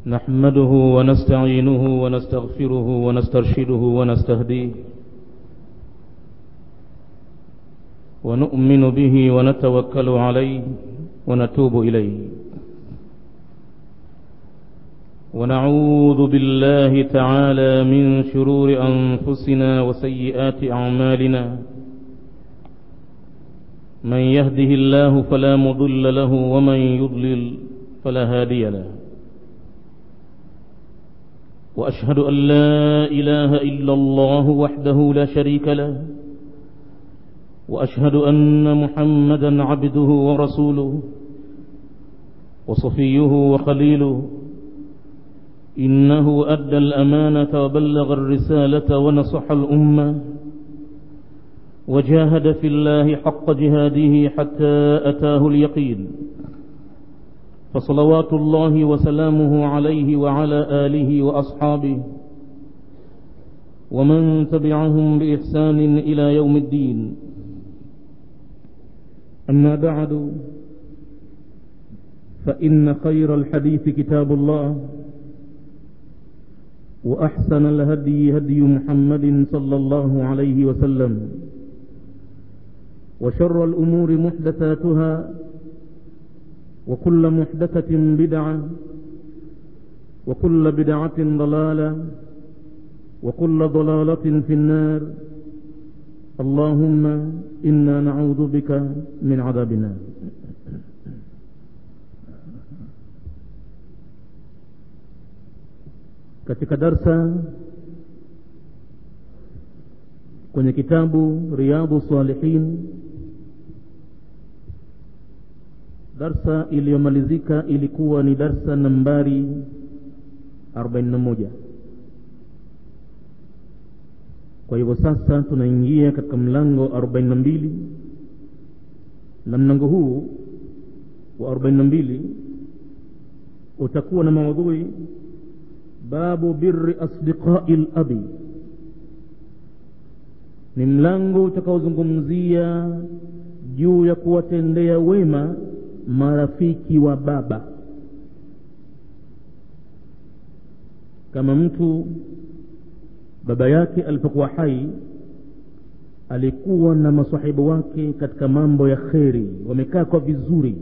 نحمده ونستعينه ونستغفره ونسترشده ونستهديه ونؤمن به ونتوكل عليه ونتوب إليه ونعوذ بالله تعالى من شرور أنفسنا وسيئات أعمالنا من يهده الله فلا مضل له ومن يضلل فلا هادي له وأشهد أن لا إله إلا الله وحده لا شريك له وأشهد أن محمدا عبده ورسوله وصفيه وخليله إنه أدى الأمانة وبلغ الرسالة ونصح الأمة وجاهد في الله حق جهاده حتى أتاه اليقين فصلوات الله وسلامه عليه وعلى آله وأصحابه ومن تبعهم بإحسان إلى يوم الدين أما بعد فإن خير الحديث كتاب الله وأحسن الهدي هدي محمد صلى الله عليه وسلم وشر الأمور محدثاتها وكل محدثة بدعة وكل بدعة ضلالة وكل ضلالة في النار اللهم إنا نعوذ بك من عذاب النار katika darsa kwenye kitabu riyadhu salihin darsa iliyomalizika ilikuwa ni darsa nambari 41 kwa hivyo sasa tunaingia katika mlango 42 na mlango huu wa 42 utakuwa na maudhui babu birri asdiqai labi ni mlango utakaozungumzia juu ya kuwatendea wema marafiki wa baba kama mtu baba yake alipokuwa hai alikuwa na masahibu wake katika mambo ya kheri wamekaa kwa vizuri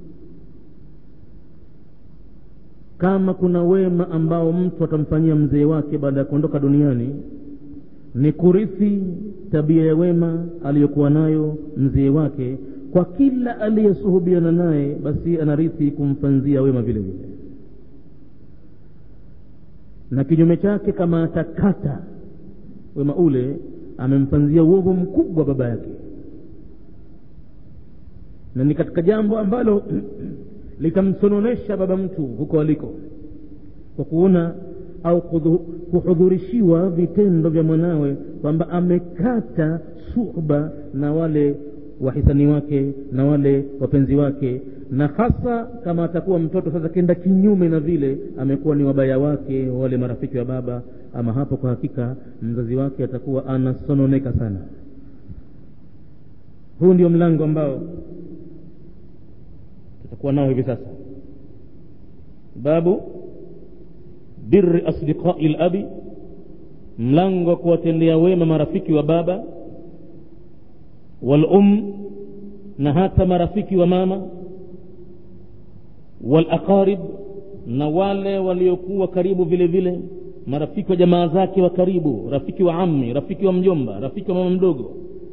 kama kuna wema ambao mtu atamfanyia mzee wake baada ya kuondoka duniani ni kurithi tabia ya wema aliyokuwa nayo mzee wake kwa kila aliyesuhubiana naye basi anarithi kumfanzia wema vile vile na kinyume chake kama atakata wema ule amemfanzia uovu mkubwa baba yake na ni katika jambo ambalo litamsononesha baba mtu huko aliko kwa kuona au kuhudhurishiwa vitendo vya mwanawe kwamba amekata suhba na wale wahisani wake na wale wapenzi wake na hasa kama atakuwa mtoto sasa kenda kinyume na vile amekuwa ni wabaya wake wale marafiki wa baba ama hapo kwa hakika mzazi wake atakuwa anasononeka sana huu ndio mlango ambao tutakuwa nao hivi sasa babu birri asdiqai labi mlango wa kuwatendea wema marafiki wa baba walum na hata marafiki wa mama walaqarib na wale waliokuwa karibu vile vile marafiki wa jamaa zake wa karibu rafiki wa ammi rafiki wa mjomba rafiki wa mama mdogo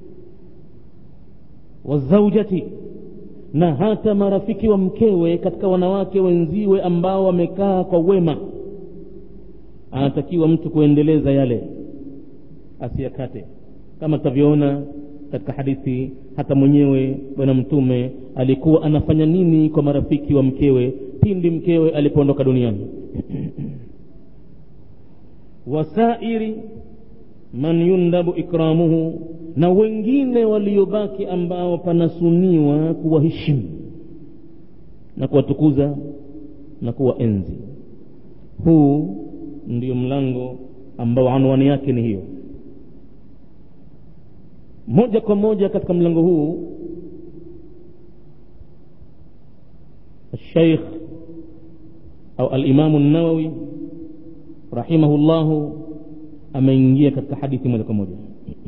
wazaujati na hata marafiki wa mkewe katika wanawake wenziwe ambao wamekaa kwa wema anatakiwa mtu kuendeleza yale asiyakate kama tutavyoona katika hadithi hata mwenyewe bwana mtume alikuwa anafanya nini kwa marafiki wa mkewe pindi mkewe alipoondoka duniani wasairi man yundabu ikramuhu na wengine waliobaki ambao panasuniwa kuwaheshimu na kuwatukuza na kuwaenzi huu ndio mlango ambao anwani yake ni hiyo moja kwa moja katika mlango huu الشيخ au alimamu nawawi rahimahullahu ameingia katika hadithi moja kwa moja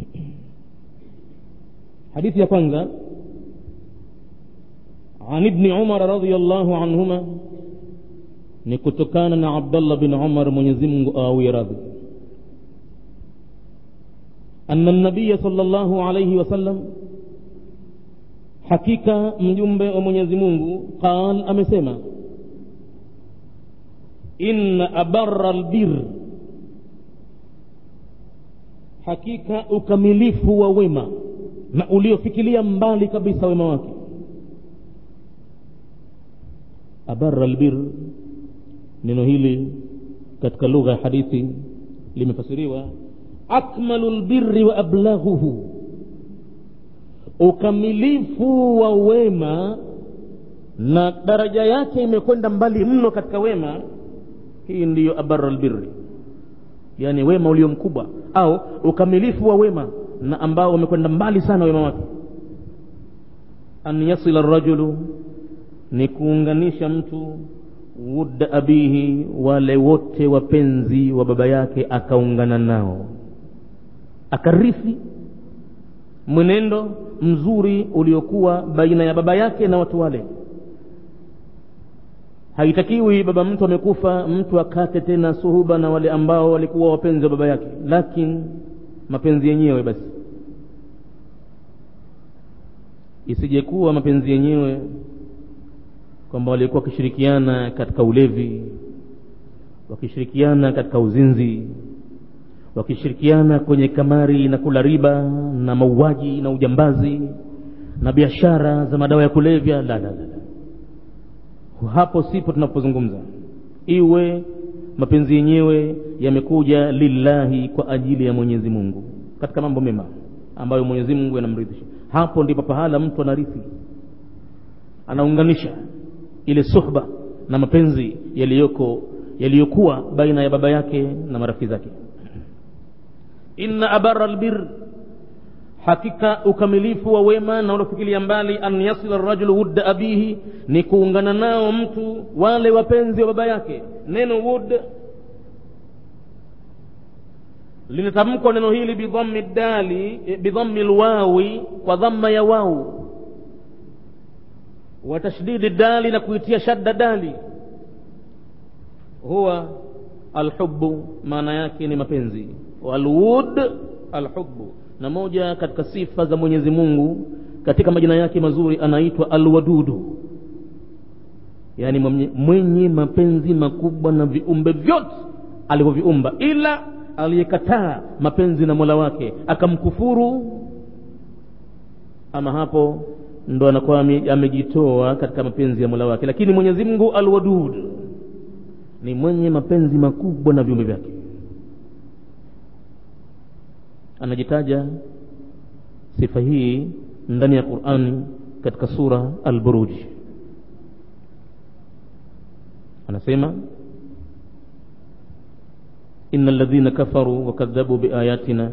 hadithi ya kwanza عن ابن عمر رضي الله عنهما ni kutokana na abdallah bin umar mwenyezi mungu awie radhi anna nabiya sal llahu alaihi wasallam hakika mjumbe wa mwenyezi mungu qal amesema inna abara lbir hakika ukamilifu wa wema na uliofikilia mbali kabisa wema wake abara lbir neno hili katika lugha ya hadithi limefasiriwa akmalu lbirri wa ablaghuhu ukamilifu wa wema na daraja yake imekwenda mbali mno katika wema hii ndiyo abara lbirri yaani wema ulio mkubwa au ukamilifu wa wema na ambao umekwenda mbali sana wema wake an yasila rajulu ni kuunganisha mtu wudda abihi wale wote wapenzi wa baba yake akaungana nao akarithi mwenendo mzuri uliokuwa baina ya baba yake na watu wale haitakiwi baba mtu amekufa mtu akate tena suhuba na wale ambao walikuwa wapenzi wa baba yake lakini mapenzi yenyewe basi isijekuwa mapenzi yenyewe kwamba walikuwa wakishirikiana katika ulevi wakishirikiana katika uzinzi wakishirikiana kwenye kamari na kula riba na mauaji na ujambazi na biashara za madawa ya kulevya la la la hapo sipo tunapozungumza iwe mapenzi yenyewe yamekuja lillahi kwa ajili ya mwenyezi mungu katika mambo mema ambayo mwenyezi mungu yanamridhisha hapo ndipo pahala mtu anarithi anaunganisha ile suhba na mapenzi yaliyoko yaliyokuwa baina ya baba yake na marafiki zake inna abara albir hakika ukamilifu wa wema na unafikilia mbali an yasila rajulu wudda abihi ni kuungana nao mtu wale wapenzi wa baba yake neno wud linatamkwa neno hili bidhammi dali bidhammi lwawi kwa dhamma ya wau wa tashdidi dali na kuitia shadda dali huwa alhubu maana yake ni mapenzi walwud alhubu na moja katika sifa za mwenyezi mungu katika majina yake mazuri anaitwa alwadudu yaani mwenye mapenzi makubwa na viumbe vyote alivyoviumba ila aliyekataa mapenzi na mola wake akamkufuru ama hapo ndo anakuwa amejitoa katika mapenzi ya mola wake lakini mwenyezi mungu alwadud ni mwenye mapenzi makubwa na viumbe vyake anajitaja sifa hii ndani ya qurani katika sura alburuj anasema ina ladhina kafaru wakadhabu biayatina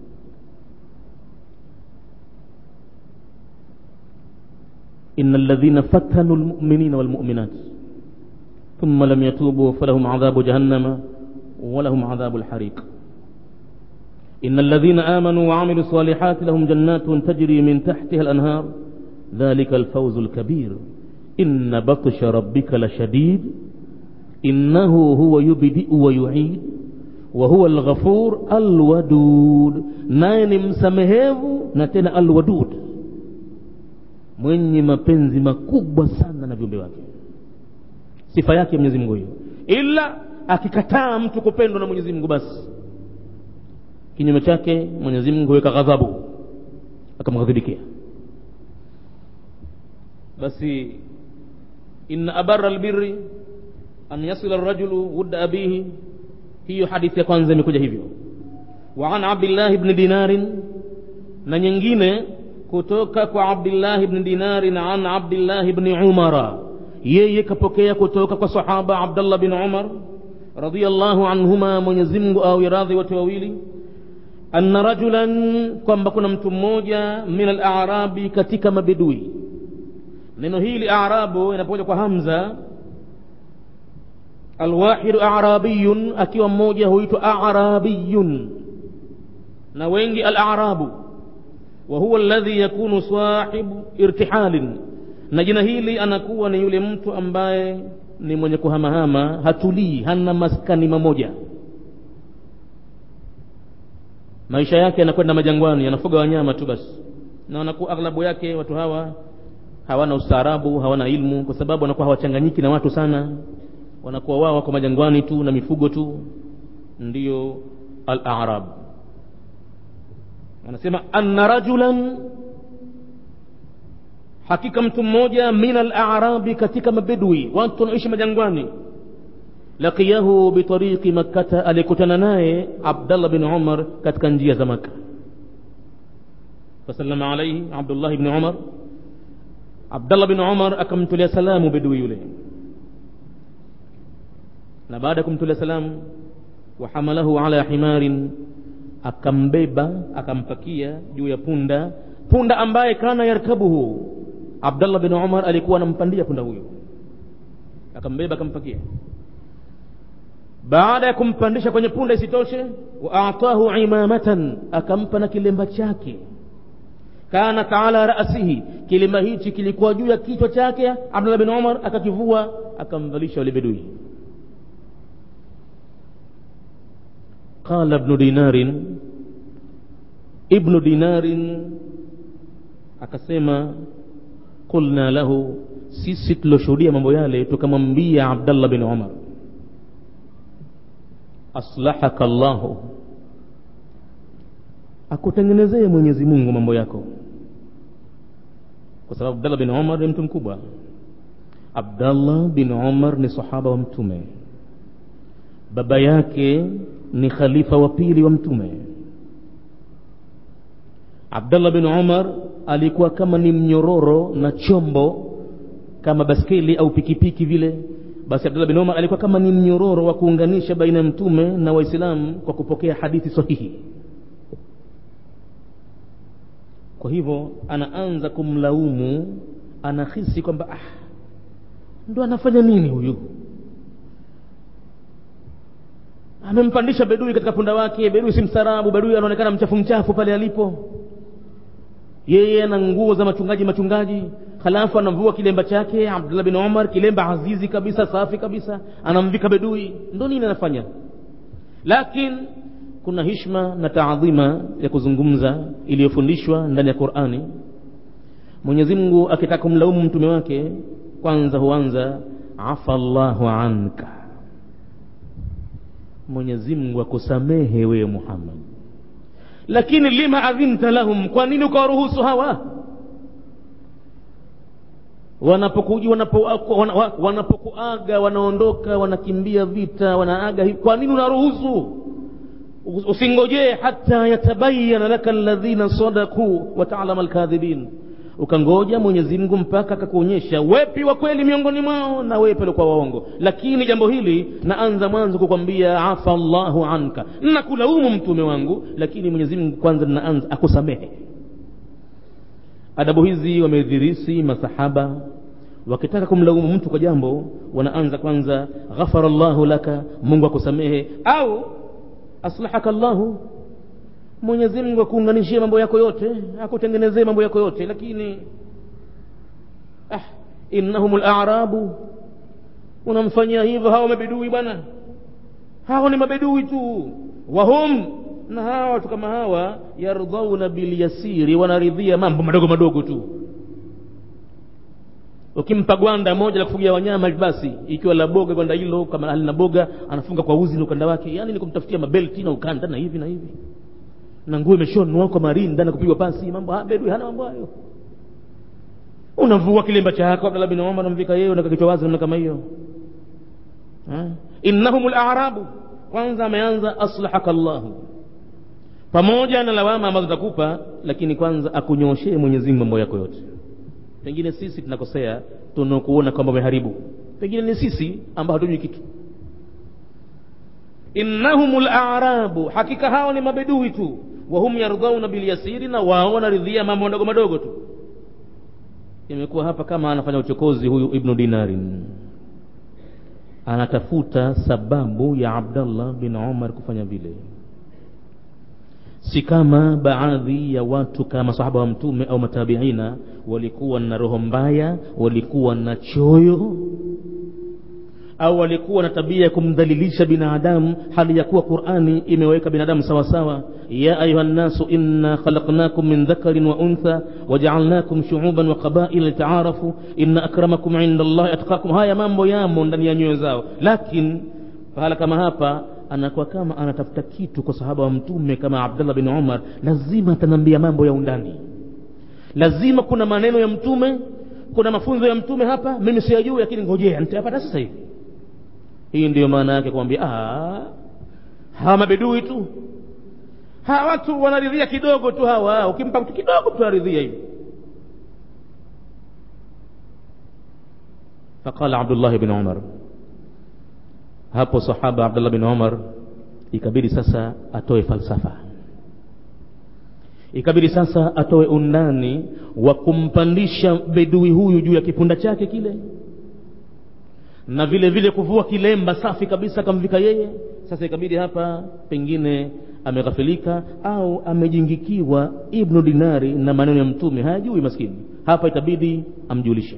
إن الذين فتنوا المؤمنين والمؤمنات ثم لم يتوبوا فلهم عذاب جهنم ولهم عذاب الحريق إن الذين آمنوا وعملوا الصالحات لهم جنات تجري من تحتها الأنهار ذلك الفوز الكبير إن بطش ربك لشديد إنه هو يبدئ ويعيد وهو الغفور الودود ناين مسمهه نتنا الودود mwenye mapenzi makubwa sana na viumbe wake sifa yake mwenyezi mungu hiyo ila akikataa mtu kupendwa na mwenyezi mungu basi kinyume chake mwenyezi mungu huweka ghadhabu akamghadhibikia basi inna abara albirri an yasila rajulu wudda abihi hiyo hadithi ya kwanza imekuja hivyo wa an abdillahi bni dinarin na nyingine kutoka kwa abdillahi bni dinarin an abdillahi bni umara yeye kapokea kutoka kwa sahaba abdallah bin umar radiallahu anhuma mwenyezi mungu awe radhi wote wawili anna rajulan kwamba kuna mtu mmoja min alarabi katika mabedui neno hili arabu inapokuja kwa hamza alwahidu arabiyun akiwa mmoja huitwa arabiyun na wengi alarabu wa huwa alladhi yakunu sahibu irtihalin na jina hili anakuwa ni yule mtu ambaye ni mwenye kuhamahama hatulii hana maskani mamoja maisha yake yanakwenda majangwani anafuga wanyama tu basi na wanakuwa aghlabu yake watu hawa hawana ustaarabu hawana ilmu kwa sababu wanakuwa hawachanganyiki na watu sana wanakuwa wao wako majangwani tu na mifugo tu ndiyo al-a'rab anasema anna rajulan hakika mtu mmoja min al-a'rabi katika mabedwi watu wanaishi majangwani laqiyahu bitariqi makkata alikutana naye abdallah bin umar katika njia za maka fasallama alaihi abdullah ibn umar abdallah bin umar akamtolea salamu bedui yule na baada ya kumtolea salamu wahamalahu ala himarin akambeba akampakia juu ya punda punda ambaye kana yarkabuhu abdallah bin umar alikuwa anampandia punda huyo akambeba akampakia baada ya kumpandisha kwenye punda isitoshe wa atahu imamatan akampa na kilemba chake kanat ala rasihi kilemba hichi kilikuwa juu ya kichwa chake abdullah bin umar akakivua akamvalisha yule bedui qala ibnu dinarin ibnu dinarin akasema qulna lahu sisi tulioshuhudia mambo yale tukamwambia abdallah bin umar aslahaka llahu akutengenezee mwenyezi mungu mambo yako kwa sababu abdallah bin umar ni mtu mkubwa abdallah bin umar ni sahaba wa mtume baba yake ni khalifa wa pili wa mtume abdallah bin umar alikuwa kama ni mnyororo na chombo kama baskeli au pikipiki vile basi abdullah bin umar alikuwa kama ni mnyororo wa kuunganisha baina ya mtume na waislamu kwa kupokea hadithi sahihi kwa hivyo anaanza kumlaumu anahisi kwamba ah, ndo anafanya nini huyu amempandisha bedui katika punda wake bedui si mstarabu bedui anaonekana mchafu mchafu pale alipo yeye ana nguo za machungaji machungaji halafu anamvua kilemba chake abdullah bin umar kilemba azizi kabisa safi kabisa anamvika bedui ndo nini anafanya lakini kuna hishma na taadhima ya kuzungumza iliyofundishwa ndani ya qurani mwenyezi mungu akitaka kumlaumu mtume wake kwanza huanza afa llahu anka mwenyezi mungu akusamehe wewe muhammad lakini lima adhinta lahum kwa nini ukawaruhusu hawa wanapokuja wanapokuaga wanapo wanaondoka wanakimbia vita wanaaga kwa nini unaruhusu usingojee hata yatabayana laka alladhina sadaku wataalama alkadhibin ukangoja mwenyezi mungu mpaka akakuonyesha wepi wa kweli miongoni mwao na wepi walikuwa waongo lakini jambo hili naanza mwanzo kukwambia afa llahu anka nakulaumu mtume wangu lakini mwenyezi mungu kwanza naanza akusamehe adabu hizi wamedhirisi masahaba wakitaka kumlaumu mtu kwa jambo wanaanza kwanza ghafara llahu laka mungu akusamehe au aslahaka llahu mwenyezi mungu akuunganishie mambo yako yote akutengenezee mambo yako yote lakini ah, innahum larabu unamfanyia hivyo hawa mabedui bwana hawa ni mabedui tu wahum na hawa watu kama hawa yardhauna bilyasiri wanaridhia mambo madogo madogo tu ukimpa gwanda moja la kufugia wanyama basi ikiwa la boga gwanda hilo kama halina boga anafunga kwa uzi na ukanda wake yani ni kumtafutia mabelti na ukanda na hivi na hivi na nguo imeshonwa kwa marinda na kupigwa pasi mambo bedui hana mambo hayo unavua kilemba chako abdallah bin umar namvika yeye unaka kichwa wazi namna kama hiyo innahum larabu kwanza ameanza aslahaka llahu pamoja na lawama ambazo takupa lakini kwanza akunyoshee mwenyezi mungu mambo yako yote pengine sisi tunakosea tunakuona kwamba umeharibu pengine ni sisi ambao hatujui kitu innahum larabu hakika hao ni mabedui tu wahum yardhauna bilyasiri na wao wanaridhia mambo madogo madogo tu imekuwa hapa kama anafanya uchokozi huyu ibnu dinarin anatafuta sababu ya abdallah bin umar kufanya vile si kama baadhi ya watu kama sahaba wa mtume au matabiina walikuwa na roho mbaya walikuwa na choyo au walikuwa na tabia ya kumdhalilisha binadamu hali ya kuwa qurani imeweka binadamu sawasawa ya ayuha nnasu inna khalaqnakum min dhakarin wa untha wajaalnakum shuuban wa qabaila litaarafu inna akramakum inda llahi atqakum haya mambo yamo ndani ya nyoyo zao lakini pahala kama hapa anakuwa kama anatafuta kitu kwa sahaba wa mtume kama abdullah bin umar lazima ataniambia mambo ya undani lazima kuna maneno ya mtume kuna mafunzo ya mtume hapa mimi siyajui lakini ngojea nitayapata sasa hivi hii ndiyo maana yake kumwambia hawa mabedui tu hawa watu wanaridhia kidogo tu hawa ukimpa mtu kidogo tu aridhia hivi faqala abdullahi bin umar hapo sahaba abdullah bin umar ikabidi sasa atoe falsafa ikabidi sasa atoe undani wa kumpandisha bedui huyu juu ya kipunda chake kile na vile vile kuvua kilemba safi kabisa akamvika yeye sasa ikabidi hapa pengine ameghafilika au amejingikiwa ibnu dinari na maneno ya mtume hayajui maskini hapa itabidi amjulishe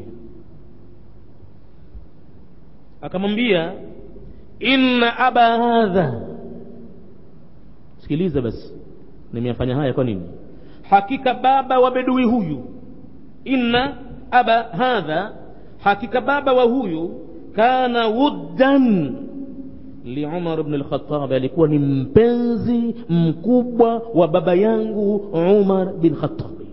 akamwambia inna aba hadha sikiliza basi nimeyafanya haya kwa nini hakika baba wa bedui huyu inna aba hadha hakika baba wa huyu kana wuddan liumar bni lkhatabi alikuwa ni mpenzi mkubwa wa baba yangu umar bin khatabi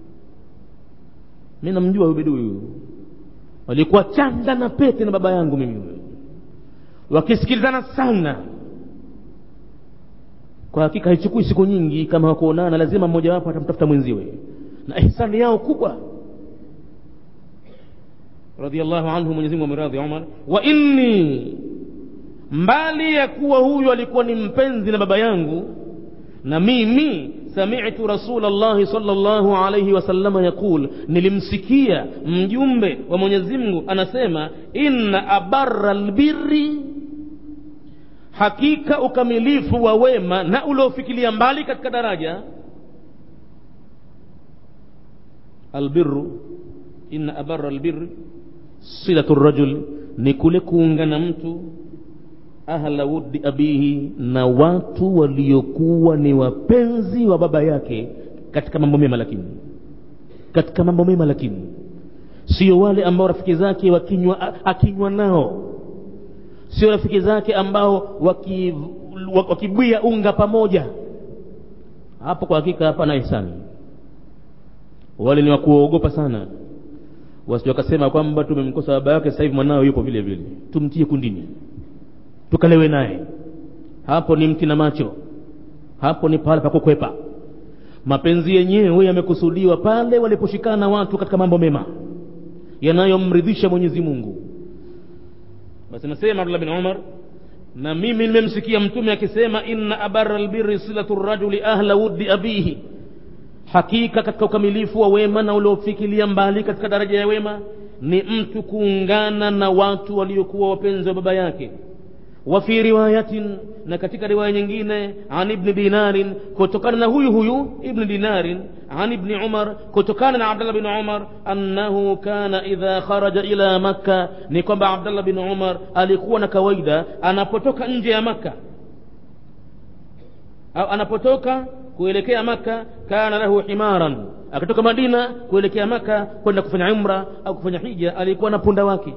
mi namjua huyu bedui huyu walikuwa chanda na pete na baba yangu mimi huyu wakisikilizana sana kwa hakika haichukui siku nyingi kama wakuonana lazima mmojawapo atamtafuta mwenziwe na ihsani yao kubwa radhiallahu anhu mwenyezi mungu ameradhi umar wa inni mbali ya kuwa huyu alikuwa ni mpenzi na baba yangu na mimi samitu rasul llahi salllahu alaihi wasalama yaqul nilimsikia mjumbe wa mwenyezi mungu anasema inna abara lbirri hakika ukamilifu wa wema na uliofikilia mbali katika daraja albiru inna abara albirri silatu rajul ni kule kuungana mtu ahla wuddi abihi na watu waliokuwa ni wapenzi wa baba yake katika mambo mema lakini katika mambo mema lakini sio wale ambao rafiki zake wakinywa akinywa nao sio rafiki zake ambao wakibwia waki unga pamoja hapo kwa hakika hapana ihsani wale ni wakuogopa sana wasije wakasema kwamba tumemkosa baba yake sasa hivi mwanao yupo vile vile tumtie kundini tukalewe naye hapo ni mti na macho hapo ni pale pa kukwepa mapenzi yenyewe yamekusudiwa pale waliposhikana watu katika mambo mema yanayomridhisha mwenyezi mungu basi nasema abdullah bin umar na mimi nimemsikia mtume akisema inna abara lbiri silatu rajuli ahla wuddi abihi hakika katika ukamilifu wa wema na uliofikilia mbali katika daraja ya wema ni mtu kuungana na watu waliokuwa wapenzi wa baba yake wa fi riwayatin na katika riwaya nyingine an ibni dinarin kutokana na huyu huyu ibni dinarin an ibni umar kutokana na abdallah bin umar annahu kana idha kharaja ila makka ni kwamba abdallah bin umar alikuwa na kawaida anapotoka nje ya makka au anapotoka kuelekea maka kana lahu himaran akitoka madina kuelekea maka kwenda kufanya umra au kufanya hija alikuwa na punda wake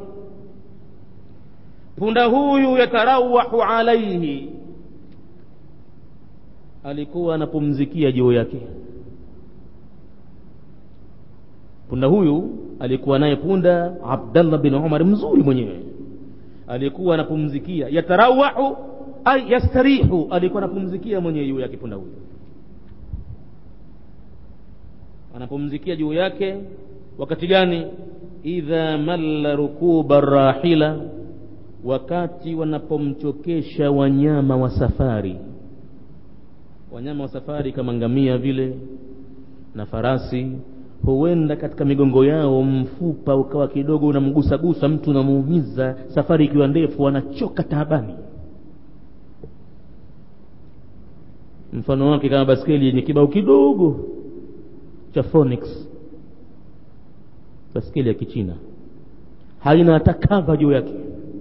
punda huyu yatarawahu alaihi alikuwa anapumzikia juu yake punda huyu alikuwa naye punda abdallah bin umar mzuri mwenyewe alikuwa anapumzikia yatarawahu ay yastarihu alikuwa anapumzikia mwenyewe juu yake punda huyu anapumzikia juu yake wakati gani idha malla rukuba rahila wakati wanapomchokesha wanyama wa safari wanyama wa safari kama ngamia vile na farasi huenda katika migongo yao mfupa ukawa kidogo unamgusagusa mtu unamuumiza safari ikiwa ndefu anachoka taabani mfano wake kama baskeli yenye kibao kidogo cha phonics baskeli ya kichina haina hata kava juu yake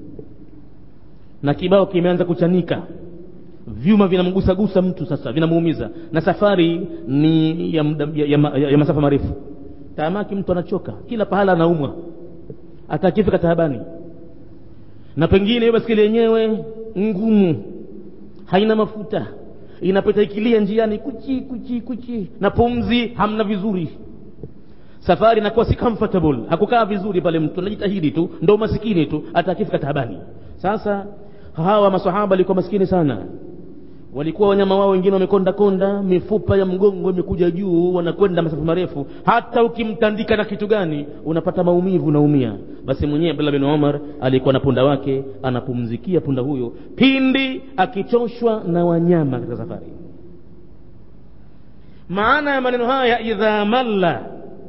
na kibao kimeanza kuchanika vyuma vinamgusagusa mtu sasa vinamuumiza na safari ni ya, muda- ya, ya, ya, ya masafa marefu taamaki mtu anachoka kila pahala anaumwa atakifika taabani na pengine hiyo baskeli yenyewe ngumu haina mafuta inapita ikilia njiani kuchi kuchi kuchi na pumzi hamna vizuri safari inakuwa si comfortable hakukaa vizuri pale mtu anajitahidi tu ndo masikini tu atakifika taabani sasa hawa masahaba walikuwa maskini sana walikuwa wanyama wao wengine wamekonda konda mifupa ya mgongo imekuja juu wanakwenda masafa marefu hata ukimtandika na kitu gani unapata maumivu unaumia basi mwenyewe abdullah bin umar alikuwa na punda wake anapumzikia punda huyo pindi akichoshwa na wanyama katika safari maana ya maneno haya idha malla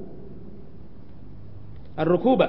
arrukuba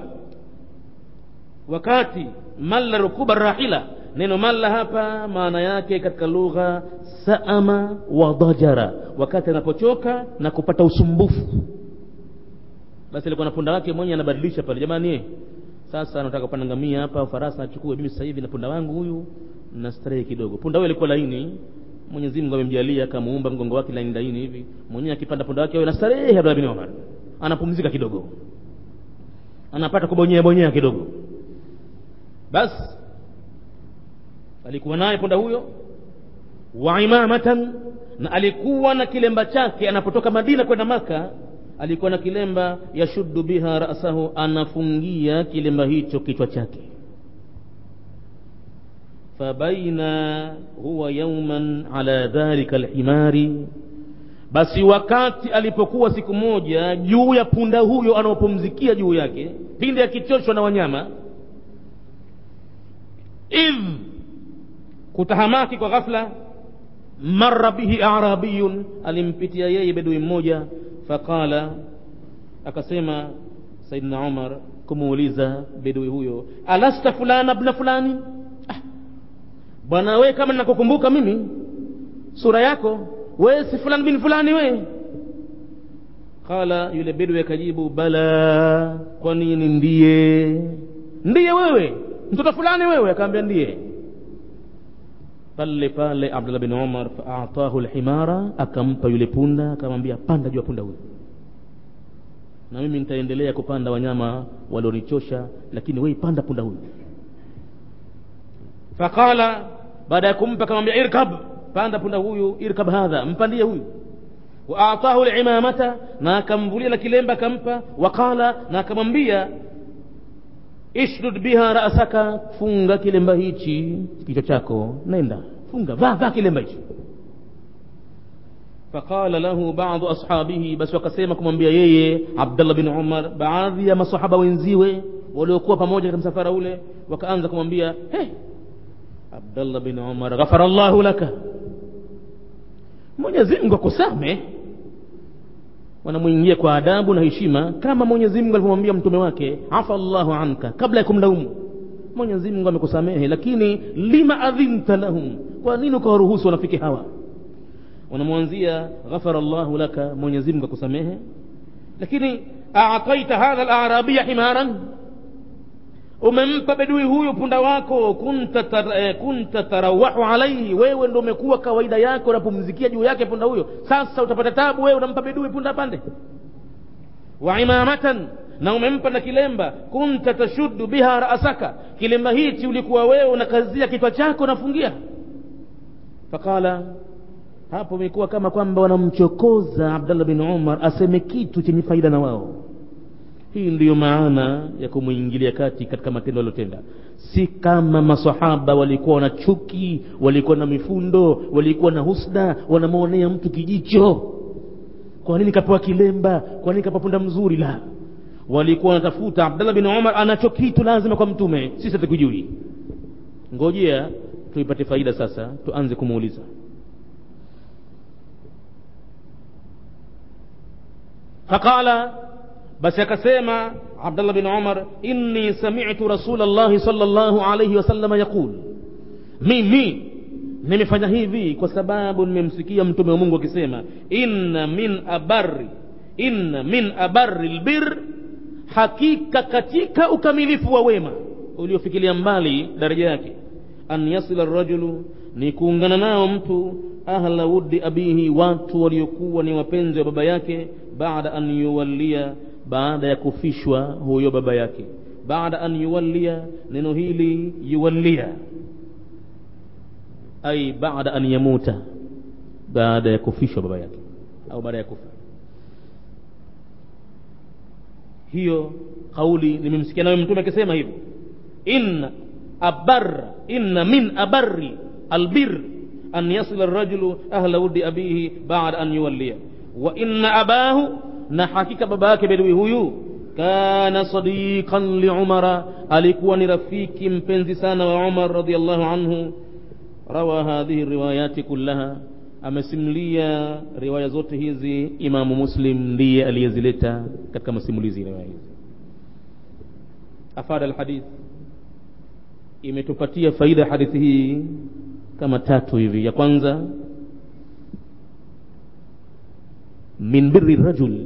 wakati malla rukuba rahila neno malla hapa maana yake katika lugha saama wa dajara wakati anapochoka na kupata usumbufu basi alikuwa na punda wake mwenye anabadilisha pale jamani eh, sasa nataka kupanda ngamia hapa farasa achukue mimi sasa hivi na punda wangu huyu na starehe kidogo punda huyo alikuwa laini Mwenyezi Mungu amemjalia akamuumba mgongo wake laini laini hivi mwenyewe akipanda punda wake awe na starehe Abdullah bin Umar anapumzika kidogo anapata kubonyea bonyea kidogo basi alikuwa naye punda huyo wa imamatan na alikuwa na kilemba chake anapotoka madina kwenda maka alikuwa na kilemba yashuddu biha rasahu anafungia kilemba hicho kichwa chake fabaina huwa yauman ala dhalika alhimari basi wakati alipokuwa siku moja juu ya punda huyo anaopumzikia juu yake pindi akichoshwa na wanyama idh kutahamaki kwa ghafla marra bihi arabiyun alimpitia yeye bedui mmoja faqala akasema saidna umar kumuuliza bedui huyo alasta fulana bna fulani ah, bwana we kama ninakukumbuka mimi sura yako we si fulani bin fulani we qala yule bedui akajibu bala kwa nini ndiye ndiye wewe mtoto fulani wewe akaambia ndiye pale pale abdullah bin umar faatahu lhimara akampa yule punda akamwambia panda juu ya punda huyo na mimi nitaendelea kupanda wanyama walionichosha lakini wei panda punda huyu faqala baada ya kumpa akamwambia irkab panda punda huyu irkab hadha mpandie huyu waatahu limamata na akamvulia na kilemba akampa waqala na akamwambia ishdud biha rasaka funga kilemba hichi kichwa chako nenda funga vaa vaa kilemba hichi faqala lahu badu ashabihi basi wakasema kumwambia yeye abdallah bin umar baadhi ya masahaba wenziwe waliokuwa pamoja katika msafara ule wakaanza kumwambia hey, abdallah bin umar ghafara llahu laka mwenyezi mungu akusame wanamwingia kwa adabu na heshima kama mwenyezi mungu alivyomwambia mtume wake afa llahu anka kabla ya kumlaumu mwenyezi mungu amekusamehe lakini lima adhinta lahum kwa nini ukawaruhusu wanafiki hawa wanamwanzia ghafara llahu laka mwenyezi mungu akusamehe lakini ataita hadha larabiya himaran umempa bedui huyu punda wako kunta, tar, eh, kunta tarawahu alaihi wewe ndo umekuwa kawaida yako unapumzikia juu yake punda huyo sasa utapata tabu wewe unampa bedui punda pande wa imamatan na umempa na kilemba kunta tashuddu biha rasaka kilemba hichi ulikuwa wewe unakazia kichwa chako unafungia faqala hapo imekuwa kama kwamba wanamchokoza abdallah bin umar aseme kitu chenye faida na wao hii ndiyo maana ya kumwingilia kati katika matendo aliyotenda si kama masahaba walikuwa na chuki walikuwa na mifundo walikuwa na husda wanamwonea mtu kijicho kwa nini kapewa kilemba kwa nini kapewa punda mzuri la walikuwa wanatafuta abdallah bin umar anacho kitu lazima kwa mtume sisi hatukujui ngojea tuipate faida sasa tuanze kumuuliza faqala basi akasema abdallah bin umar inni samitu rasulllahi sal llahu alaihi wasalama yaqul mimi nimefanya hivi kwa sababu nimemsikia mtume wa mungu akisema inna min abari inna min abari lbir hakika katika ukamilifu wa wema uliofikilia mbali daraja yake an yasila rajulu ni kuungana nao mtu ahla wuddi abihi watu waliokuwa ni wapenzi wa baba yake baada an yuwallia baada ya kufishwa huyo baba yake baada an yuwallia neno hili yuwallia ai baada an yamuta baada ya kufishwa baba yake au baada ya kufa hiyo kauli nimemsikia nawe mtume akisema hivyo inna abar inna min abari albir an yasila rajulu ahla wudi abihi baada an yuwallia wa inna abahu na hakika baba yake bedui huyu kana sadiqan liumara alikuwa ni rafiki mpenzi sana wa umar radiallahu anhu rawa hadhihi riwayati kullaha amesimulia riwaya zote hizi imamu muslim ndiye aliyezileta katika masimulizi riwaya hizi afada alhadith imetupatia faida ya hadithi hii kama tatu hivi ya kwanza min birri rajul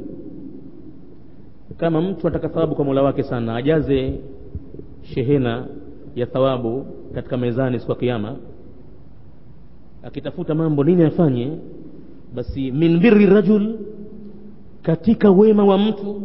kama mtu anataka thawabu kwa mola wake sana ajaze shehena ya thawabu katika mezani siku ya kiama akitafuta mambo nini afanye basi min birri rajul katika wema wa mtu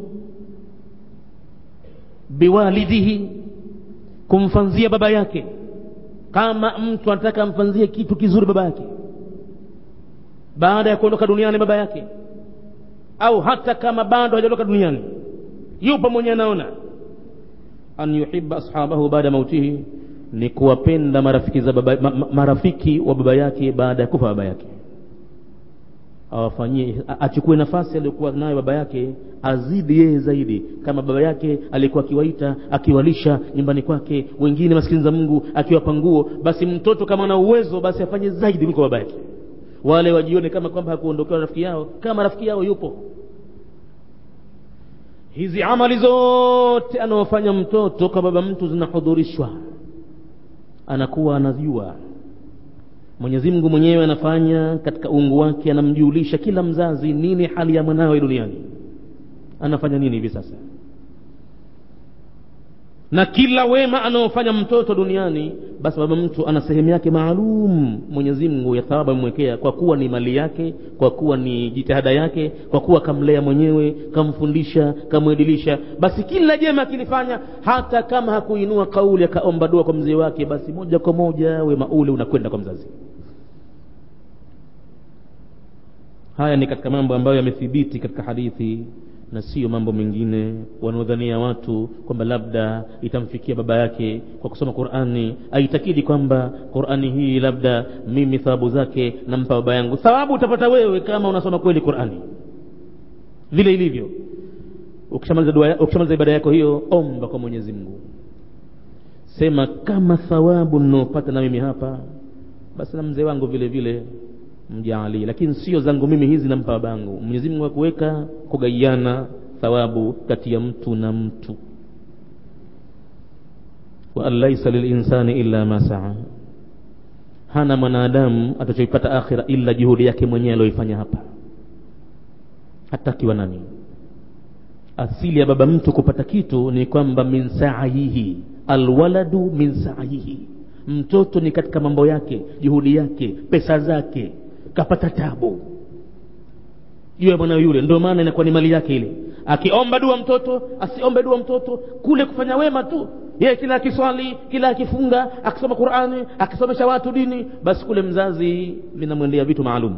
biwalidihi kumfanzia baba yake kama mtu anataka amfanzie kitu kizuri baba yake baada ya kuondoka duniani baba yake au hata kama bado hajaondoka duniani yupo mwenye anaona an yuhibba ashabahu baada mautihi ni kuwapenda marafiki, za baba, ma, ma, marafiki wa baba yake baada ya kufa baba yake awafanyie achukue nafasi aliyokuwa nayo baba yake azidi yeye zaidi kama baba yake alikuwa akiwaita akiwalisha nyumbani kwake wengine maskini za mungu akiwapa nguo basi mtoto kama ana uwezo basi afanye zaidi kuliko baba yake wale wajione kama kwamba hakuondokewa rafiki yao kama rafiki yao yupo hizi amali zote anaofanya mtoto kwa baba mtu zinahudhurishwa anakuwa anajua mwenyezi mungu mwenyewe anafanya katika uungu wake anamjulisha kila mzazi nini hali ya mwanawe duniani anafanya nini hivi sasa na kila wema anaofanya mtoto duniani basi baba mtu ana sehemu yake maalum mwenyezi mungu ya thawabu amemwekea kwa kuwa ni mali yake kwa kuwa ni jitihada yake kwa kuwa kamlea mwenyewe kamfundisha kamwedilisha basi kila jema akilifanya hata kama hakuinua kauli akaomba dua kwa mzee wake basi moja kwa moja wema ule unakwenda kwa mzazi haya ni katika mambo ambayo yamethibiti katika hadithi na sio mambo mengine wanaodhania watu kwamba labda itamfikia baba yake kwa kusoma qurani aitakidi kwamba qurani hii labda mimi thawabu zake nampa baba yangu thawabu utapata wewe kama unasoma kweli qurani vile ilivyo ukishamaliza dua ukishamaliza ibada yako hiyo omba kwa mwenyezi mungu sema kama thawabu ninaopata na mimi hapa basi na mzee wangu vile vile mjaalie lakini sio zangu mimi hizi nampa babangu mwenyezi mungu akuweka kugaiana thawabu kati ya mtu na mtu wa an laisa lilinsani illa ma saa hana mwanadamu atachoipata akhira illa juhudi yake mwenyewe aliyoifanya hapa hatakiwa nani asili ya baba mtu kupata kitu ni kwamba min saihi alwaladu min saihi mtoto ni katika mambo yake juhudi yake pesa zake kapata tabu juu ya mwanawe yule ndio maana inakuwa ni mali yake ile akiomba dua mtoto asiombe dua mtoto kule kufanya wema tu yeye kila akiswali kila akifunga akisoma qurani akisomesha watu dini basi kule mzazi vinamwendea vitu maalum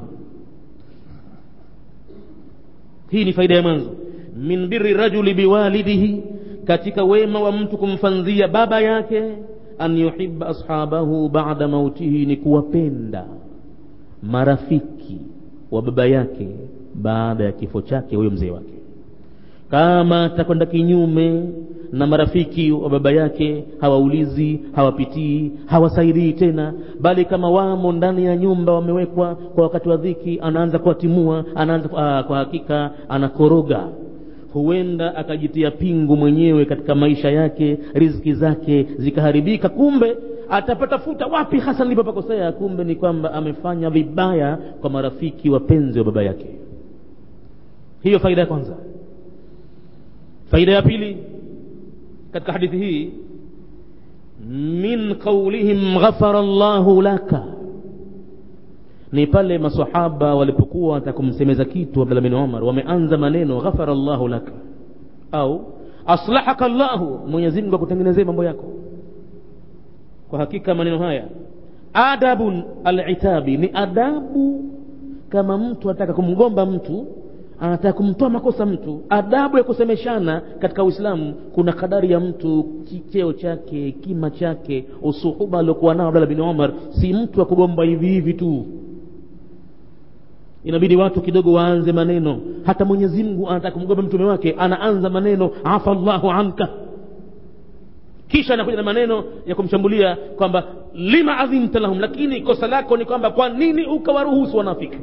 hii ni faida ya mwanzo min birri rajuli biwalidihi katika wema wa mtu kumfanzia baba yake an yuhibba ashabahu bada mautihi ni kuwapenda marafiki wa baba yake baada ya kifo chake huyo mzee wake kama atakwenda kinyume na marafiki wa baba yake hawaulizi hawapitii hawasaidii tena bali kama wamo ndani ya nyumba wamewekwa kwa wakati wa dhiki anaanza kuwatimua anaanza uh, kwa hakika anakoroga huenda akajitia pingu mwenyewe katika maisha yake riziki zake zikaharibika kumbe atapatafuta wapi hasa nilipopakosea kumbe ni kwamba amefanya vibaya kwa marafiki wapenzi wa baba yake hiyo faida ya kwanza faida ya pili katika hadithi hii min qaulihim ghafara llahu laka ni pale masahaba walipokuwa watakumsemeza kitu abdullah bin umar wameanza maneno ghafara llahu laka au aslahaka llahu mwenyezi mungu akutengenezee mambo yako kwa hakika maneno haya adabun alitabi ni adabu kama mtu anataka kumgomba mtu anataka kumtoa makosa mtu adabu ya kusemeshana katika uislamu kuna kadari ya mtu cheo chake kima chake usuhuba aliokuwa nao abdallah bin umar si mtu wa kugomba hivi hivi tu inabidi watu kidogo waanze maneno hata mwenyezi mungu anataka kumgomba mtume wake anaanza maneno afa llahu anka kisha anakuja na maneno ya kumshambulia kwamba lima adhinta lahum lakini kosa lako ni kwamba kwa nini ukawaruhusu wanafiki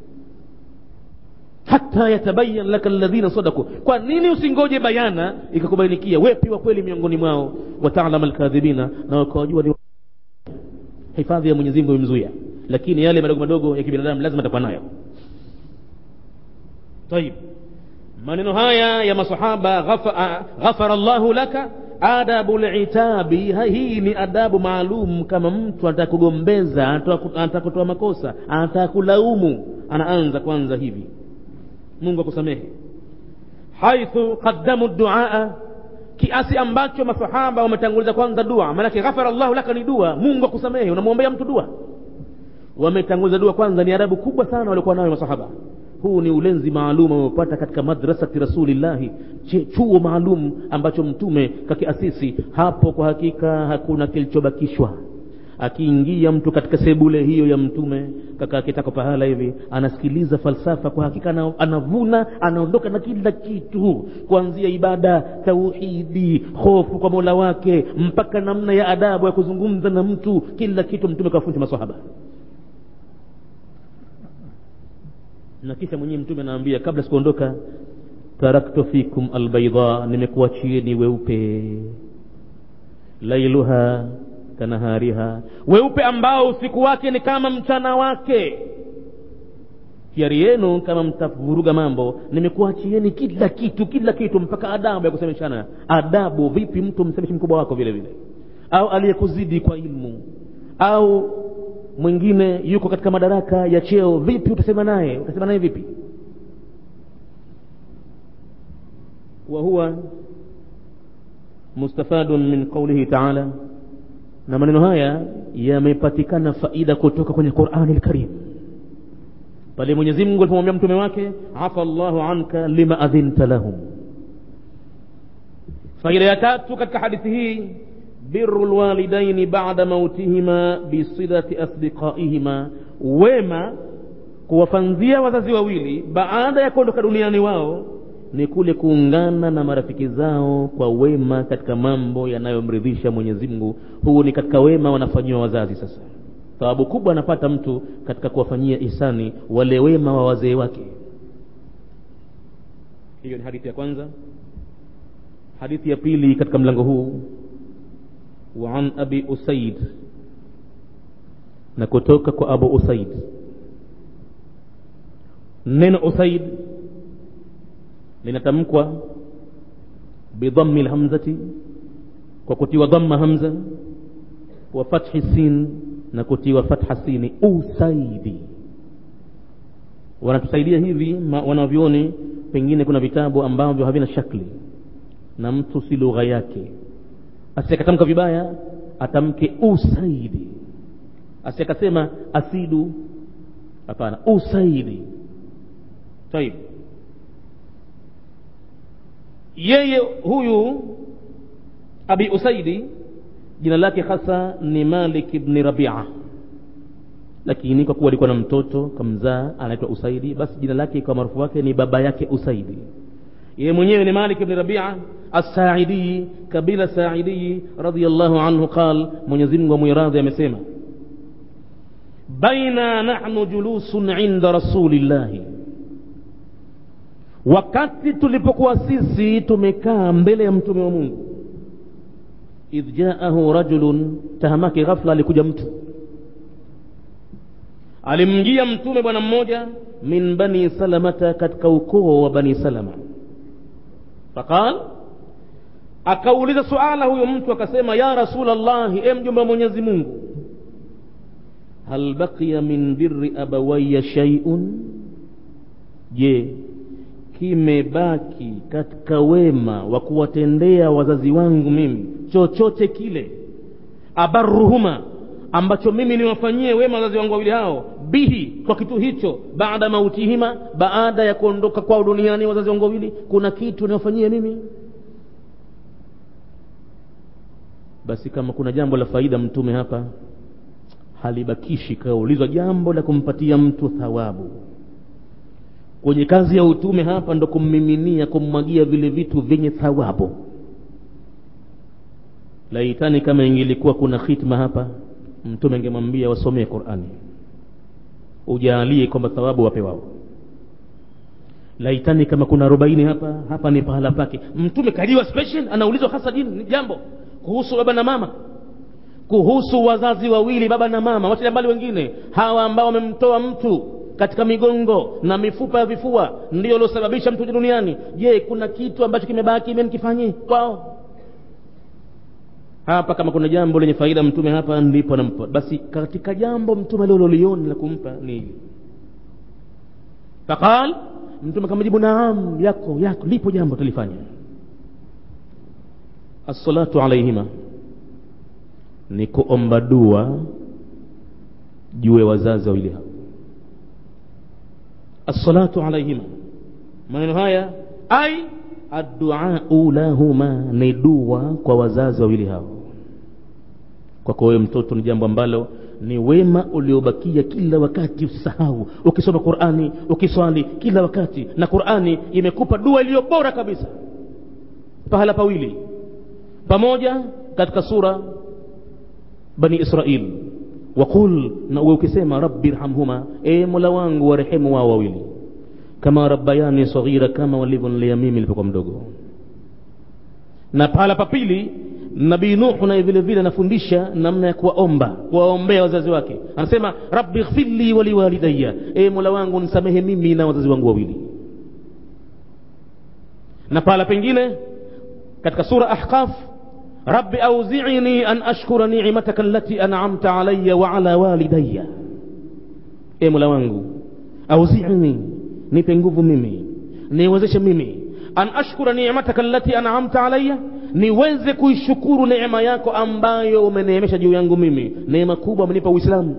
hata yatabayan laka alladhina sadaku kwa nini usingoje bayana ikakubainikia wepi wa kweli miongoni mwao wataalama alkadhibina na wakawajua ni hifadhi ya mwenyezi mungu imemzuia lakini yale madogo madogo ya kibinadamu lazima atakuwa nayo tayib maneno haya ya masahaba ghafara llahu laka adabu litabi hii ni adabu maalum kama mtu anataka kugombeza anataka kutoa makosa anataka kulaumu anaanza kwanza hivi mungu akusamehe haithu qaddamu duaa kiasi ambacho masahaba wametanguliza kwanza dua maanake ghafara llahu laka ni dua mungu akusamehe unamwombea mtu dua wametanguliza dua kwanza ni adabu kubwa sana waliokuwa nayo masahaba huu ni ulenzi maalum ameupata katika madrasati rasulillahi chuo maalum ambacho mtume kakiasisi hapo kwa hakika hakuna kilichobakishwa akiingia mtu katika sebule hiyo ya mtume kaka kitako pahala hivi anasikiliza falsafa kwa hakika anavuna anaondoka na kila kitu kuanzia ibada tauhidi hofu kwa mola wake mpaka namna ya adabu ya kuzungumza na mtu kila kitu mtume kawafunza masahaba na kisha mwenyewe mtume anaambia kabla sikuondoka taraktu fikum albaidha nimekuachieni weupe lailuha kanahariha weupe ambao usiku wake ni kama mchana wake hiari yenu kama mtavuruga mambo nimekuachieni kila kitu kila kitu mpaka adabu ya kusemeshana adabu vipi mtu msemeshi mkubwa wako vile vile au aliyekuzidi kwa ilmu au mwingine yuko katika madaraka ya cheo vipi utasema naye utasema naye vipi wa huwa mustafadun min qaulihi taala na maneno haya yamepatikana faida kutoka kwenye qurani lkarim pale mwenyezi mungu alipomwambia mtume wake afa llahu anka lima adhinta lahum faida ya tatu katika hadithi hii biru lwalidaini bada mautihima bisilati asdiqaihima wema kuwafanzia wazazi wawili baada ya kuondoka duniani wao ni kule kuungana na marafiki zao kwa wema katika mambo yanayomridhisha mwenyezi mungu huu ni katika wema wanafanyiwa wazazi sasa thawabu kubwa anapata mtu katika kuwafanyia ihsani wale wema wa wazee wake hiyo ni hadithi ya kwanza hadithi ya pili katika mlango huu وعن أبي أسيد نكتوك أبو أسيد نين أسيد لنتمكوا بضم الهمزة وكتي وضم همزة وفتح السين نكتي وفتح السين أسيد wanatusaidia hivi wanavyoni pengine kuna vitabu ambavyo havina shakli na mtu si lugha yake asikatamka vibaya atamke usaidi asikasema asidu hapana usaidi taib yeye huyu abi usaidi jina lake hasa ni malik ibni rabia lakini kwa kuwa alikuwa na mtoto kamzaa anaitwa usaidi basi jina lake kwa maarufu wake ni baba yake usaidi yeye mwenyewe ni malik ibni rabia الساعدي كبير الساعدي رضي الله عنه قال mwenyezi mungu amwiradhi amesema baina nahnu julusun inda rasulillahi wakati tulipokuwa sisi tumekaa mbele ya mtume wa mungu idh jaahu rajulun tahamaki ghafla alikuja mtu alimjia mtume bwana mmoja min bani salamata katika ukoo wa bani salama faqal akauliza suala huyo mtu akasema ya rasul llahi e mjumbe wa mwenyezi mungu hal baqiya min birri abawaya shaiun je kimebaki katika wema wa kuwatendea wazazi wangu mimi chochote kile abaruhuma ambacho mimi niwafanyie wema wazazi wangu wawili hao bihi kwa kitu hicho baada mautihima baada ya kuondoka kwao duniani wazazi wangu wawili kuna kitu niwafanyie mimi basi kama kuna jambo la faida mtume hapa halibakishi kaulizwa jambo la kumpatia mtu thawabu kwenye kazi ya utume hapa ndo kummiminia kummwagia vile vitu vyenye thawabu laitani kama ingilikuwa kuna khitma hapa mtume angemwambia wasomee qurani ujaalie kwamba thawabu wape wao laitani kama kuna arobaini hapa hapa ni pahala pake mtume kaliwa special anaulizwa hasa dini jambo kuhusu baba na mama kuhusu wazazi wawili baba na mama wachilia mbali wengine hawa ambao wamemtoa mtu katika migongo na mifupa ya vifua ndio uliosababisha mtu duniani je kuna kitu ambacho kimebaki mimi nikifanyie kwao hapa kama kuna jambo lenye faida mtume hapa ndipo anampa basi katika jambo mtume aliloliona la kumpa ni hili faqal mtume kamjibu naam yako yako lipo jambo tulifanya assalatu alaihima ni kuomba dua juu ya wazazi wawili hao assalatu alaihima maneno haya ai adduau lahuma ni dua kwa wazazi wawili hao kwako wewe mtoto ni jambo ambalo ni wema uliobakia kila wakati usisahau ukisoma qurani ukiswali kila wakati na qurani imekupa dua iliyo bora kabisa pahala pawili pamoja katika sura bani israil waqul na uwe ukisema rabbi rhamhuma e mola wangu warehemu wao wawili kama rabbayani saghira kama walivyonilea mimi nilipokuwa mdogo na pahala pa pili nabii nuhu naye vile vile anafundisha namna ya kuwaomba kuwaombea wazazi wake anasema rabbi ighfirli waliwalidaya e mola wangu nisamehe mimi na wazazi wangu wawili na pahala pengine katika sura ahqaf rabbi auzini an ashkura ni'mataka allati an'amta alayya wa ala walidayya e mola wangu auzini nipe nguvu mimi niwezeshe mimi an ashkura ni'mataka allati an'amta alayya niweze kuishukuru neema yako ambayo umeneemesha juu yangu mimi neema kubwa amenipa uislamu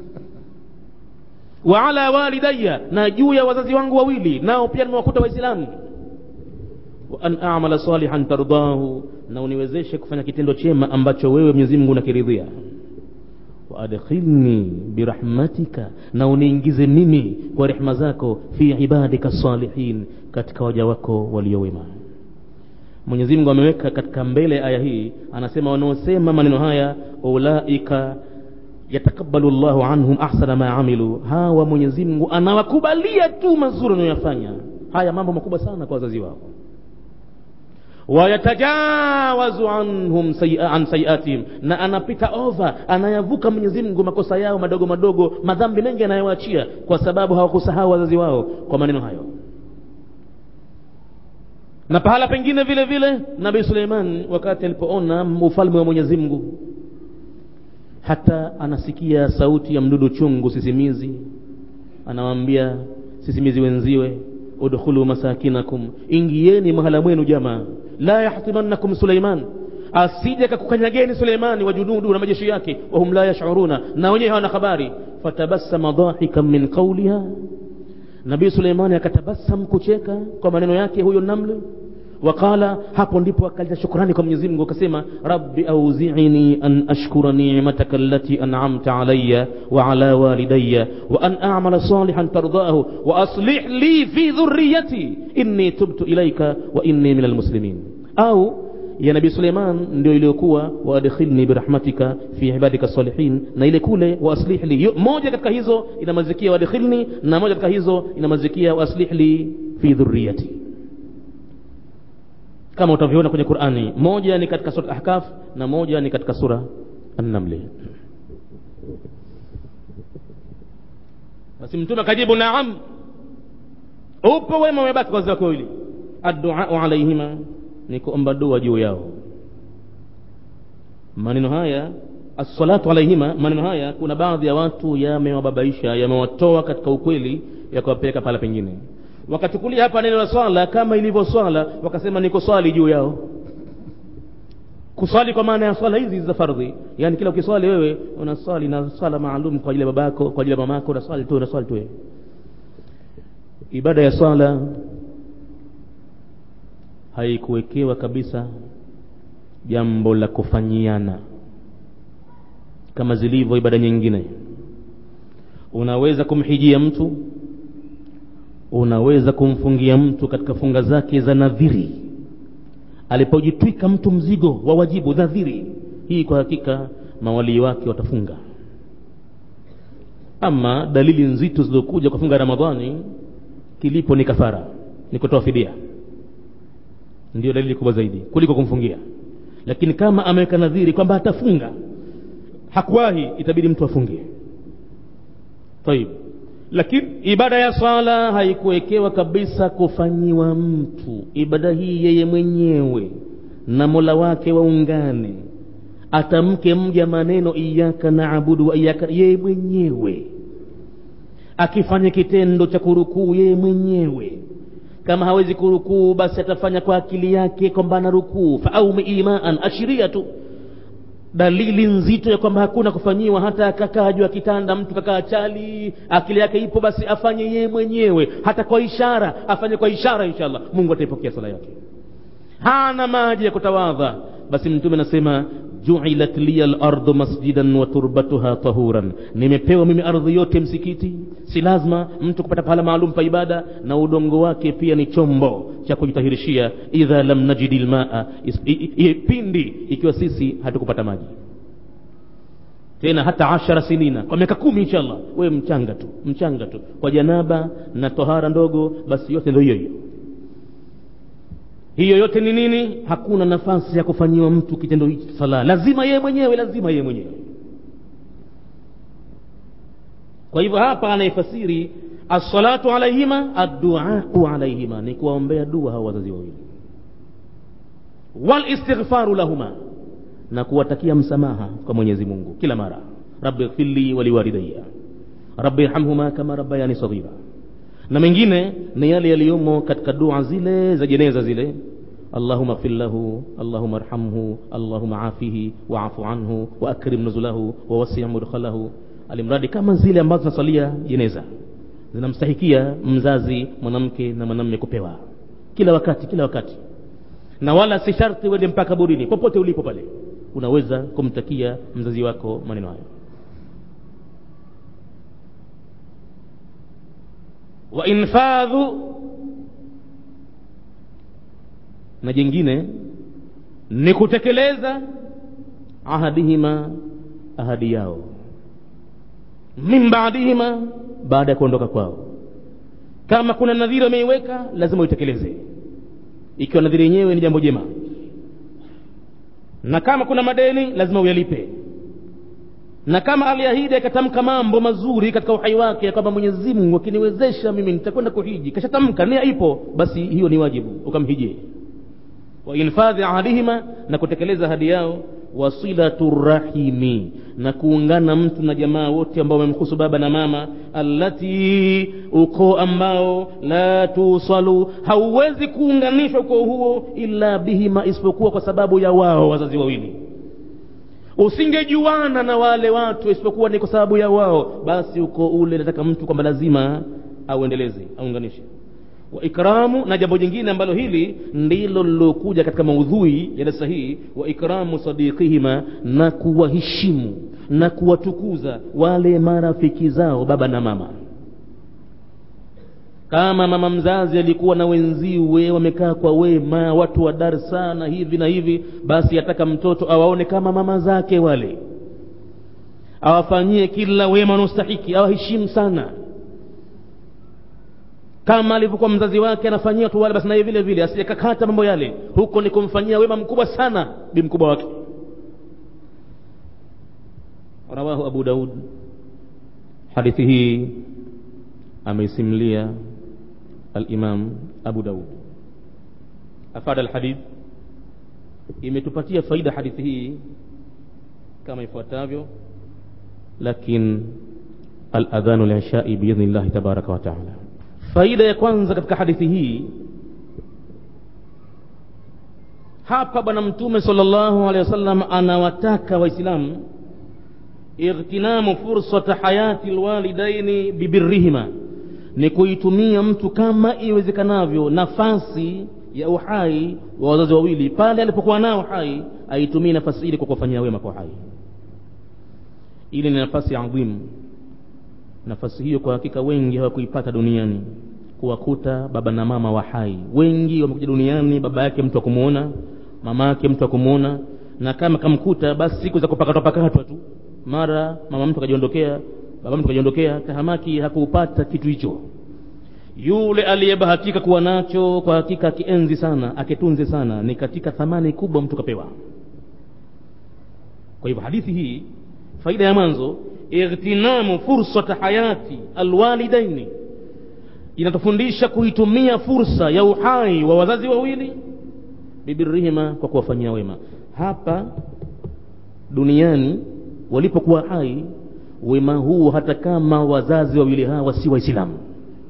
wa ala walidayya na juu ya wazazi wangu wawili nao pia nimewakuta waislamu wa an a'mala salihan tardahu na uniwezeshe kufanya kitendo chema ambacho wewe Mwenyezi Mungu unakiridhia wa adkhilni birahmatika na uniingize mimi kwa rehema zako fi ibadika salihin katika waja wako waliowema Mwenyezi Mungu ameweka katika mbele aya hii anasema wanaosema maneno haya ulaika yatakabalu Allahu anhum ahsana ma amilu hawa Mwenyezi Mungu anawakubalia tu mazuri wanayofanya haya mambo makubwa sana kwa wazazi wao wayatajawazu anhum sayi, an sayiatihim na anapita over anayavuka Mwenyezi Mungu makosa yao madogo madogo madhambi mengi anayoachia kwa sababu hawakusahau wazazi wao kwa maneno hayo na pahala pengine vile vile nabii Suleiman wakati alipoona ufalme wa Mwenyezi Mungu hata anasikia sauti ya mdudu chungu sisimizi anawaambia sisimizi wenziwe udkhulu masakinakum ingieni mahala mwenu jamaa la yahtimannakum Suleiman asije kakukanyageni Suleimani wa junudu na majeshi yake wahum la yashuruna na wenyewe hawana habari fatabassama dhahikan min qawliha nabii Suleimani akatabasam kucheka kwa maneno yake huyo namli waqala hapo ndipo akaleta shukrani kwa Mwenyezi Mungu akasema rabbi auzi'ni an ashkura ni'mataka allati an'amta alayya wa ala walidayya wa an a'mala salihan tardahu wa aslih li fi dhurriyyati inni tubtu ilayka wa inni minal muslimin au ya nabii Suleiman ndio iliyokuwa waadkhilni birahmatika fi ibadika salihin na ile kule waaslih li moja katika hizo inamazikia waadkhilni na moja katika hizo inamazikia waaslih li fi dhurriyyati kama utavyoona kwenye qurani moja ni katika sura ahkaf na moja ni katika sura annamli basi mtume akajibu naam upo wema umebaki kwa wake wawili adduau alaihima ni kuomba dua juu yao maneno haya assalatu alaihima maneno haya kuna baadhi ya watu yamewababaisha yamewatoa katika ukweli yakawapeleka pala pengine wakachukulia hapa neno la swala kama ilivyo swala wakasema niko swali juu yao kuswali kwa maana ya swala hizi za fardhi yani kila ukiswali wewe unaswali na swala maalum kwa ajili ya babako kwa ajili ya mamako unaswali tu unaswali tu wewe ibada ya swala haikuwekewa kabisa jambo la kufanyiana kama zilivyo ibada nyingine unaweza kumhijia mtu unaweza kumfungia mtu katika funga zake za nadhiri alipojitwika mtu mzigo wa wajibu nadhiri hii kwa hakika mawalii wake watafunga ama dalili nzito zilizokuja kwa funga ramadhani kilipo ni kafara ni kutoa fidia ndio dalili kubwa zaidi kuliko kumfungia lakini kama ameweka nadhiri kwamba atafunga hakuwahi itabidi mtu afunge tayib lakini ibada ya swala haikuwekewa kabisa kufanyiwa mtu ibada hii yeye mwenyewe na mola wake waungane atamke mja maneno iyaka naabudu wa iyaka yeye mwenyewe akifanya kitendo cha kurukuu yeye mwenyewe kama hawezi kurukuu basi atafanya kwa akili yake kwamba ana rukuu faaumi imaan ashiria tu dalili nzito ya kwamba hakuna kufanyiwa hata akakaa juu ya kitanda mtu kakaa chali akili yake ipo basi afanye yeye mwenyewe hata kwa ishara afanye kwa ishara inshallah mungu ataipokea sala yake hana maji ya kutawadha basi mtume anasema juilat liya lardu masjidan wa turbatuha tahuran nimepewa mimi ardhi yote msikiti si lazima mtu kupata pahala maalum pa ibada na udongo wake pia ni chombo cha kujitahirishia idha lam najidi lmaa pindi ikiwa sisi hatukupata maji tena hata ashara sinina kwa miaka kumi inshallah wewe mchanga tu mchanga tu kwa janaba na tohara ndogo basi yote ndio hiyo hiyo hiyo yote ni nini hakuna nafasi ya kufanyiwa mtu kitendo hichi sala lazima yeye mwenyewe lazima yeye mwenyewe kwa hivyo hapa anayefasiri assalatu alaihima adduau alaihima ni kuwaombea dua hawa wazazi wawili walistighfaru lahuma na kuwatakia msamaha kwa mwenyezi mungu kila mara rabbi ighfirli waliwalidaya rabbi irhamhuma kama rabbayani saghira na mengine ni yale yaliyomo katika dua zile za jeneza zile allahuma ighfir lahu allahuma arhamhu allahuma afihi waafu anhu waakrim nuzulahu wawasi mudkhalahu alimradi kama zile ambazo zinasalia jeneza zinamstahikia mzazi mwanamke na mwanamme kupewa kila wakati kila wakati na wala si sharti uende mpaka burini popote ulipo pale unaweza kumtakia mzazi wako maneno hayo wa infadhu na jingine ni kutekeleza ahadihima ahadi yao min baadihima baada ya kuondoka kwao kama kuna nadhiri wameiweka lazima uitekeleze ikiwa nadhiri yenyewe ni jambo jema na kama kuna madeni lazima uyalipe na kama aliahidi akatamka mambo mazuri katika uhai wake kwamba mwenyezi mungu akiniwezesha mimi nitakwenda kuhiji kashatamka nia ipo basi hiyo ni wajibu ukamhijie wa infadhi ahadihima na kutekeleza ahadi yao wasilatu rahimi na kuungana mtu na jamaa wote ambao wamemhusu baba na mama allati ukoo ambao la tusalu hauwezi kuunganishwa ukoo huo illa bihima isipokuwa kwa sababu ya wao wazazi wawili usingejuana na wale watu isipokuwa ni kwa sababu ya wao basi uko ule nataka mtu kwamba lazima auendeleze aunganishe wa ikramu na jambo jingine ambalo hili ndilo lilokuja katika maudhui ya darasa hii wa ikramu sadiqihima na kuwaheshimu na kuwatukuza wale marafiki zao baba na mama kama mama mzazi alikuwa na wenziwe wamekaa kwa wema watu wa dar sana hivi na hivi basi ataka mtoto awaone kama mama zake wale awafanyie kila wema wanaostahiki awaheshimu sana kama alivyokuwa mzazi wake anafanyia watu wale basi naye vile vile asijakakata mambo yale huko ni kumfanyia wema mkubwa sana bi mkubwa wake rawahu abu daud hadithi hii ameisimlia alimam abu daud afada alhadith imetupatia faida hadithi hii kama ifuatavyo lakin aladhanu lishai biidhni llahi tabaraka wa taala faida ya kwanza katika hadithi hii hapa bwana mtume sallallahu alaihi wasallam anawataka waislamu ightinamu fursata hayati lwalidaini bibirrihima ni kuitumia mtu kama iwezekanavyo nafasi ya uhai wa wazazi wawili pale alipokuwa nao hai aitumie nafasi ile kwa kuwafanyia wema kwa hai ile ni nafasi adhimu nafasi hiyo kwa hakika wengi hawakuipata duniani kuwakuta baba na mama wa hai wengi wamekuja duniani baba yake mtu akumuona mama yake mtu akumuona na kama kamkuta basi siku za kupakatwa pakatwa tu mara mama mtu akajiondokea baba mtu akajiondokea tahamaki hakuupata kitu hicho yule aliyebahatika kuwa nacho kwa hakika akienzi sana akitunze sana ni katika thamani kubwa mtu kapewa kwa hivyo hadithi hii faida ya mwanzo ightinamu fursata hayati alwalidaini inatufundisha kuitumia fursa ya uhai wa wazazi wawili bibirihima kwa kuwafanyia wema hapa duniani walipokuwa hai wema huu hata kama wazazi wawili hawa si waislamu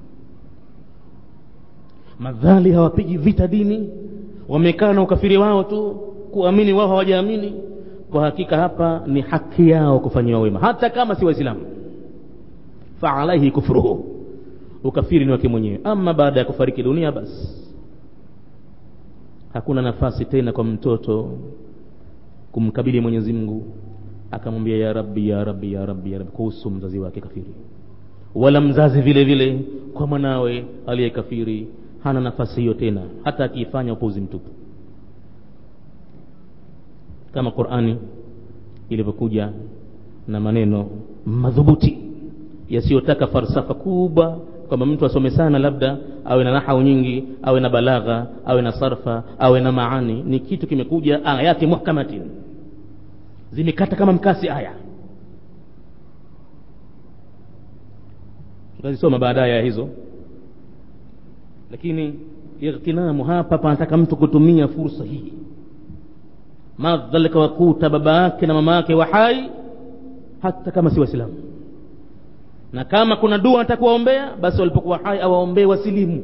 madhali hawapigi vita dini wamekaa na ukafiri wao tu kuamini wao hawajaamini kwa hakika hapa ni haki yao kufanyiwa wema hata kama si waislamu faalaihi kufruhu ukafiri ni wake mwenyewe ama baada ya kufariki dunia basi hakuna nafasi tena kwa mtoto kumkabili mwenyezi mungu akamwambia ya rabbi ya rabbi ya rabbi ya rabbi kuhusu mzazi wake kafiri wala mzazi vile vile kwa mwanawe aliyekafiri hana nafasi hiyo tena hata akiifanya upuzi mtupu kama qurani ilivyokuja na maneno madhubuti yasiyotaka falsafa kubwa kwamba mtu asome sana labda awe na nahau nyingi awe na balagha awe na sarfa awe na maani ni kitu kimekuja ayati muhkamatin zimekata kama mkasi aya tutazisoma baadaye ya hizo lakini ightinamu hapa panataka mtu kutumia fursa hii madhalika wakuta baba yake na mama yake wa hai hata kama si waislamu na kama kuna dua anataka kuwaombea basi walipokuwa hai awaombee wasilimu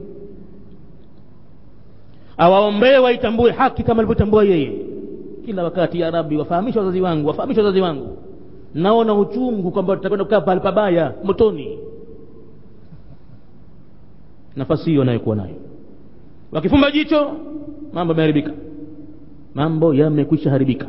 awaombee waitambue haki kama alivyotambua yeye kila wakati ya rabbi wafahamishe wazazi wangu wafahamishe wazazi wangu naona uchungu kwamba tutakwenda kukaa pale pabaya motoni nafasi hiyo anayokuwa nayo wakifumba jicho mambo yameharibika mambo yamekwisha haribika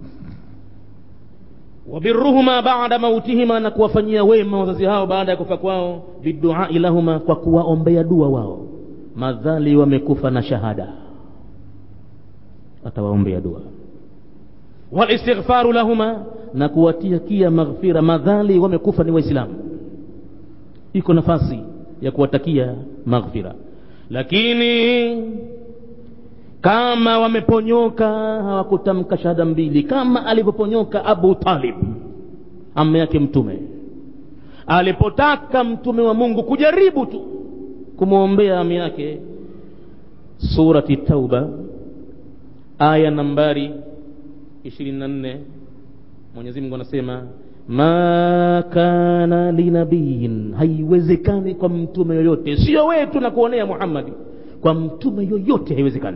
wabirruhuma bada mautihima na kuwafanyia wema wazazi hao baada ya kufa kwao biduai lahuma kwa kuwaombea dua wao madhali wamekufa na shahada atawaombea dua walistighfaru lahuma na kuwatikia maghfira madhali wamekufa ni waislamu iko nafasi ya kuwatakia maghfira lakini kama wameponyoka hawakutamka shahada mbili kama alivyoponyoka abu talib ama yake mtume alipotaka mtume wa mungu kujaribu tu kumwombea ami yake surati tauba aya nambari 24 mwenyezi mungu anasema ma kana linabiyin haiwezekani kwa mtume yoyote sio wetu na kuonea muhammadi kwa mtume yoyote haiwezekani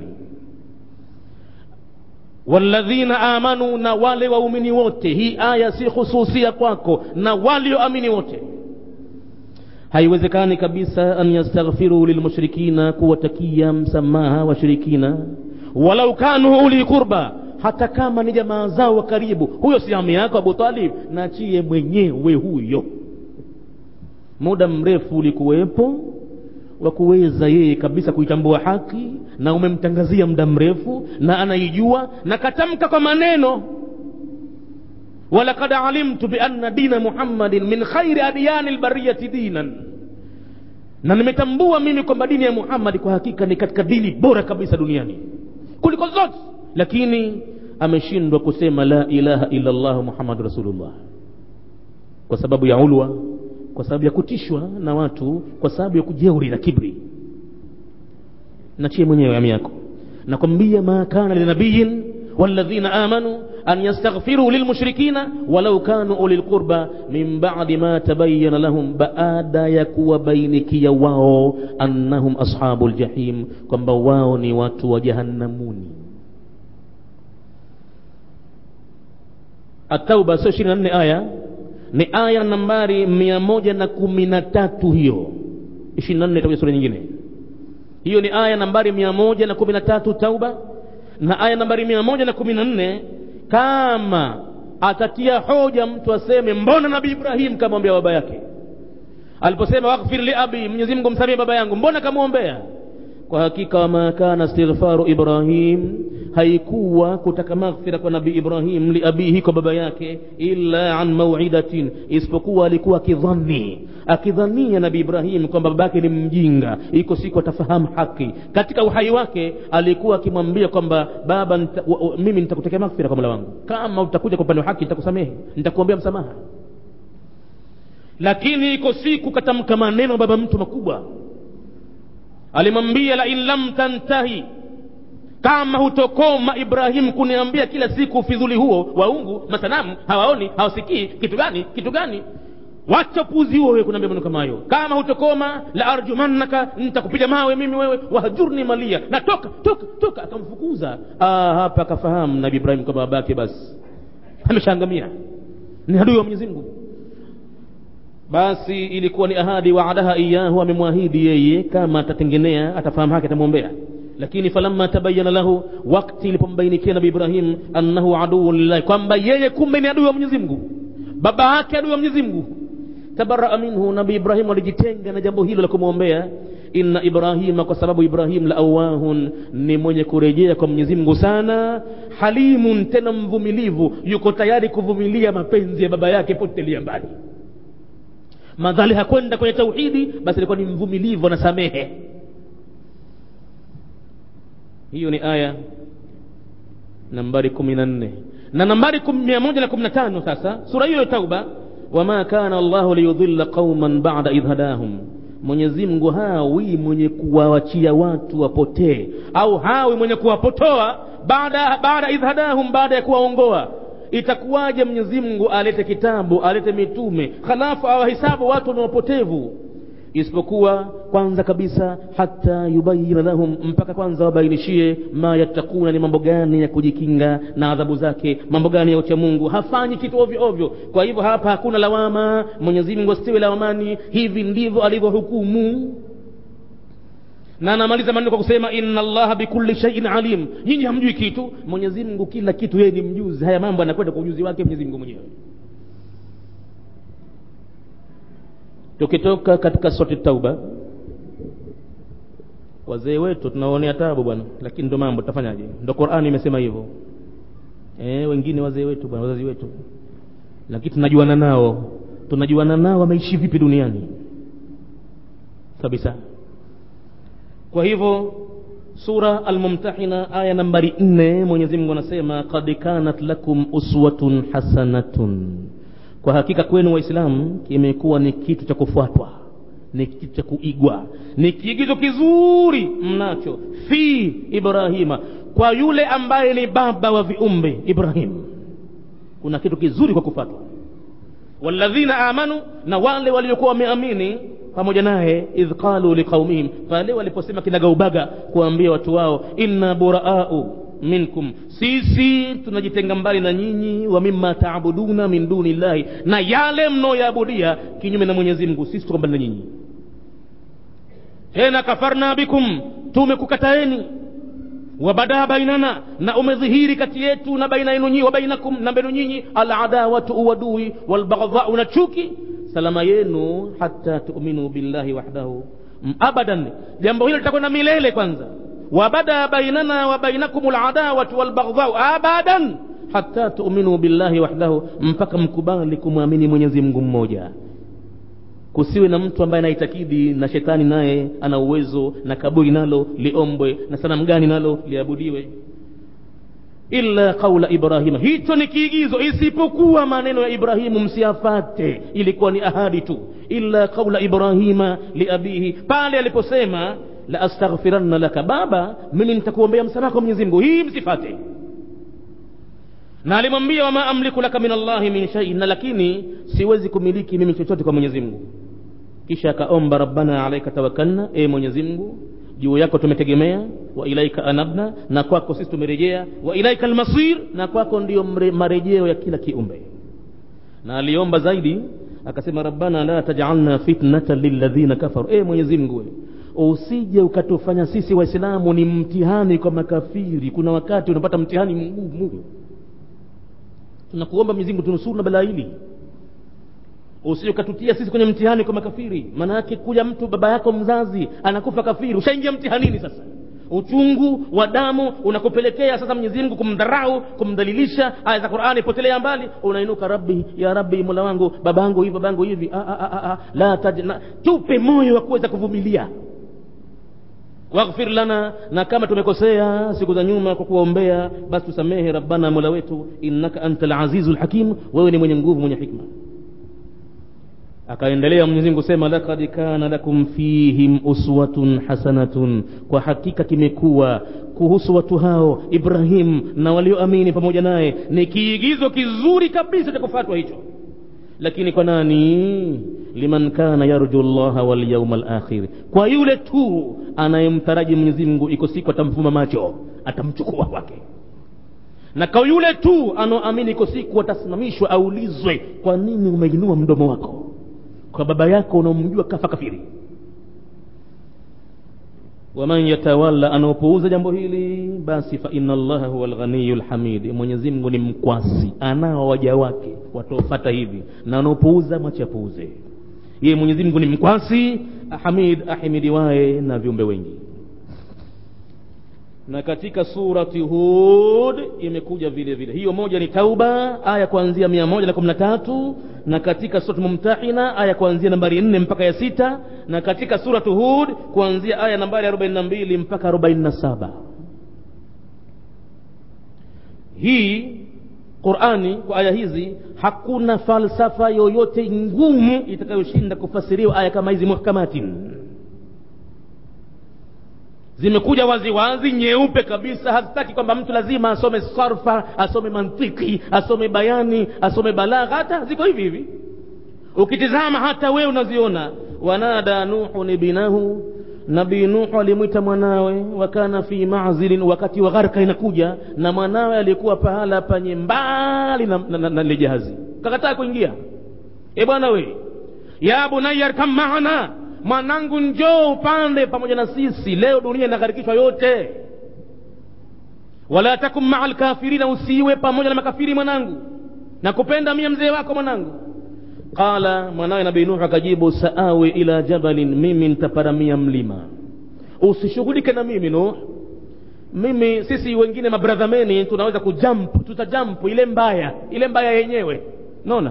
walladhina amanu na wale waumini wote hii aya si khususia kwako na walioamini wote haiwezekani kabisa an yastaghfiru lilmushrikina kuwatakia msamaha washirikina walau kanu uli qurba hata kama ni jamaa zao wa karibu huyo si ami yako abu talib nachie mwenyewe huyo muda mrefu ulikuwepo wa kuweza yeye kabisa kuitambua haki na umemtangazia muda mrefu na anaijua na katamka kwa maneno walaqad alimtu bianna dina muhammadin min khairi adyani lbariyati dinan na nimetambua mimi kwamba dini ya muhammadi kwa hakika ni katika dini bora kabisa duniani kuliko zote lakini ameshindwa kusema la ilaha illa llah muhammadu rasulullah kwa sababu ya ulwa kwa sababu ya kutishwa na watu kwa sababu ya kujeuri na kibri nachie mwenyewe ami yako nakwambia ma kana linabiyin walladhina amanu an yastaghfiru lilmushrikina walau kanu uli lqurba min badi ma tabayana lahum baada ya kuwabainikia wao annahum ashabu ljahim kwamba wao ni watu wa jahannamuni atauba sio ishirini na nne aya ni aya nambari mia moja na kumi na tatu hiyo ishirini na nne itakuja sura nyingine hiyo ni aya nambari mia moja na kumi na tatu tauba na aya nambari mia moja na kumi na nne kama atatia hoja mtu aseme mbona nabii ibrahim kamwombea baba yake aliposema waghfir li abi mwenyezi mungu msamie baba yangu mbona kamwombea kwa hakika wama kana istighfaru ibrahim haikuwa kutaka maghfira kwa nabii ibrahim liabihi kwa baba yake illa an mauidatin isipokuwa alikuwa akidhani akidhania nabii ibrahim kwamba baba yake ni mjinga iko siku atafahamu haki katika uhai wake alikuwa akimwambia kwamba baba nita, wa, wa, mimi nitakutekea maghfira kwa mola wangu kama utakuja kwa upande wa haki nitakusamehe nitakuombea msamaha lakini iko siku katamka maneno baba mtu makubwa alimwambia lain lam tantahi kama hutokoma ibrahimu kuniambia kila siku ufidhuli huo waungu masanamu hawaoni hawasikii kitu gani kitu gani wacha upuzi huo wewe kuniambia maneno kama hayo kama hutokoma la arjumannaka nitakupiga mawe mimi wewe wahjurni malia na toka toka toka akamfukuza ah, hapa akafahamu nabii ibrahim kwamba babake basi ameshaangamia ni adui wa mwenyezi mungu basi ilikuwa ni ahadi waadaha iyahu amemwahidi yeye kama atatengenea atafahamu haki atamwombea lakini falamma tabayana lahu wakti ilipombainikia nabi ibrahim annahu aduu lillahi kwamba yeye kumbe ni adui wa mwenyezi mungu baba yake adui wa mwenyezi mungu tabaraa minhu nabi ibrahim alijitenga na jambo hilo la kumwombea inna ibrahima kwa sababu ibrahim la awahun ni mwenye kurejea kwa mwenyezi mungu sana halimun tena mvumilivu yuko tayari kuvumilia mapenzi ya baba yake potelia mbali madhali hakwenda kwenye tauhidi basi alikuwa ni mvumilivu anasamehe hiyo ni aya nambari kumi na nne na nambari mia moja na kumi na tano sasa sura hiyo ya tauba wama kana allahu liyudhilla qauman bada idh hadahum mwenyezi mungu hawi mwenye kuwawachia watu wapotee au hawi mwenye kuwapotoa baada baada idh hadahum baada ya kuwaongoa itakuwaje mwenyezi mungu alete kitabu alete mitume halafu awahesabu watu ni wapotevu isipokuwa kwanza kabisa hata yubayina lahum mpaka kwanza wabainishie ma yatakuna ni mambo gani ya kujikinga na adhabu zake mambo gani ya ucha mungu hafanyi kitu ovyo ovyo kwa hivyo hapa hakuna lawama mwenyezi mungu asiwe lawamani hivi ndivyo alivyohukumu na anamaliza maneno kwa kusema inna allaha bikulli shaiin alim nyinyi hamjui kitu mwenyezi mungu kila kitu yeye ni mjuzi haya mambo anakwenda kwa ujuzi wake mwenyezi mungu mwenyewe tukitoka katika sote tauba wazee wetu tunaonea tabu bwana lakini ndo mambo tutafanyaje ndo qurani imesema hivyo e, wengine wazee wetu bwana wazazi wetu lakini tunajuana nao tunajuana nao wameishi vipi duniani kabisa kwa hivyo sura almumtahina aya nambari nne mwenyezi mungu anasema kad kanat lakum uswatun hasanatun kwa hakika kwenu waislamu kimekuwa ni kitu cha kufuatwa ni kitu cha kuigwa ni kiigizo kizuri mnacho fi ibrahima kwa yule ambaye ni baba wa viumbe ibrahim kuna kitu kizuri kwa kufuatwa walladhina amanu na wale waliokuwa wameamini pamoja naye idh qalu liqaumihim pale waliposema kinagaubaga kuambia watu wao inna buraau minkum sisi tunajitenga mbali na nyinyi wa mimma taabuduna min duni llahi na yale mnaoyaabudia kinyume na mwenyezi mungu sisi tuko mbali na nyinyi tena kafarna bikum tumekukataeni wabadaa bainana na umedhihiri kati yetu na baina yenu nyinyi wa bainakum na mbenu nyinyi aladawatu uwadui walbaghdhau na chuki salama yenu hata tuminu billahi wahdahu abadan jambo hilo litakwenda milele kwanza wabada bainana wa bainakum aladawatu walbaghdhau abadan hata tuminu billahi wahdahu mpaka mkubali kumwamini mwenyezi mungu mmoja kusiwe na mtu ambaye anaitakidi na shetani naye ana uwezo na kaburi nalo liombwe na sanamu gani nalo liabudiwe illa qaula ibrahima hicho ni kiigizo isipokuwa maneno ya ibrahimu msiyafate ilikuwa ni ahadi tu illa qaula ibrahima liabihi pale aliposema la astaghfiranna laka baba mimi nitakuombea msamaha kwa mwenyezi mungu hii msifate na alimwambia wama amliku laka min allahi min shaiin na lakini siwezi kumiliki mimi chochote kwa mwenyezi mungu kisha akaomba rabbana alaika tawakkalna e mwenyezi mungu juu yako tumetegemea wa ilaika anabna na kwako sisi tumerejea wa ilaika almasir na kwako ndiyo marejeo ya kila kiumbe na aliomba zaidi akasema rabbana la tajalna fitnatan lilladhina kafaru e mwenyezi mungu usije ukatufanya sisi waislamu ni mtihani kwa makafiri kuna wakati unapata mtihani mgumu tunakuomba mwenyezi mungu tunusuru na balaa hili usije ukatutia sisi kwenye mtihani kwa makafiri maana yake kuja mtu baba yako mzazi anakufa kafiri ushaingia mtihanini sasa uchungu wa damu unakupelekea sasa mwenyezi mungu kumdharau kumdhalilisha aya za qurani potelea mbali unainuka rabbi ya rabbi mola wangu babangu hivi babangu hivi a, a, a, a, la tajna tupe moyo wa kuweza kuvumilia waghfir lana na kama tumekosea siku za nyuma kwa kuwaombea basi tusamehe rabbana mola wetu innaka anta lazizu lhakim wewe ni mwenye nguvu mwenye hikma akaendelea mwenyezi mungu sema lakad kana lakum fihim uswatun hasanatun kwa hakika kimekuwa kuhusu watu hao ibrahim na walioamini pamoja naye ni kiigizo kizuri kabisa cha kufatwa hicho lakini kwa nani liman kana yarju llaha walyauma lakhir kwa yule tu anayemtaraji mwenyezi mungu iko siku atamfuma macho atamchukua kwake na kwa yule tu anaoamini iko siku atasimamishwa aulizwe kwa nini umeinua mdomo wako kwa baba yako unaomjua kafa kafiri waman yatawalla anaopuuza jambo hili basi fa inna allaha huwa lghaniyu lhamid mwenyezi mungu ni mkwasi anao waja wake wataofata hivi na anaopuuza mwache apuuze yeye mwenyezi mungu ni mkwasi hamid ahimidiwaye na viumbe wengi na katika surati hud imekuja vile vile hiyo moja ni tauba aya kuanzia mia moja na kumi na tatu na katika surati mumtahina aya kuanzia nambari nne mpaka ya sita na katika suratu hud kuanzia aya nambari arobaini na mbili mpaka arobaini na saba hii qurani kwa aya hizi hakuna falsafa yoyote ngumu itakayoshinda kufasiriwa aya kama hizi muhkamatin zimekuja waziwazi nyeupe kabisa hazitaki kwamba mtu lazima asome sarfa asome mantiki asome bayani asome balagha hata ziko hivi hivi ukitizama hata wewe unaziona wanada nuhun ibnahu nabii nuhu alimwita mwanawe wakana fi mazilin wakati wa gharka inakuja na mwanawe alikuwa pahala panye mbali na, na, na, na lile jahazi kakataa kuingia e bwana we ya bunaya arkam maana mwanangu njoo upande pamoja na sisi leo dunia inagharikishwa yote wala takum maa lkafirina usiwe pamoja na makafiri mwanangu nakupenda mie mzee wako mwanangu qala mwanawe nabii nuhu akajibu saawi ila jabalin mimi nitaparamia mlima usishughulike na mimi nuh mimi sisi wengine mabradhameni tunaweza kujamp tutajampu ile mbaya ile mbaya yenyewe naona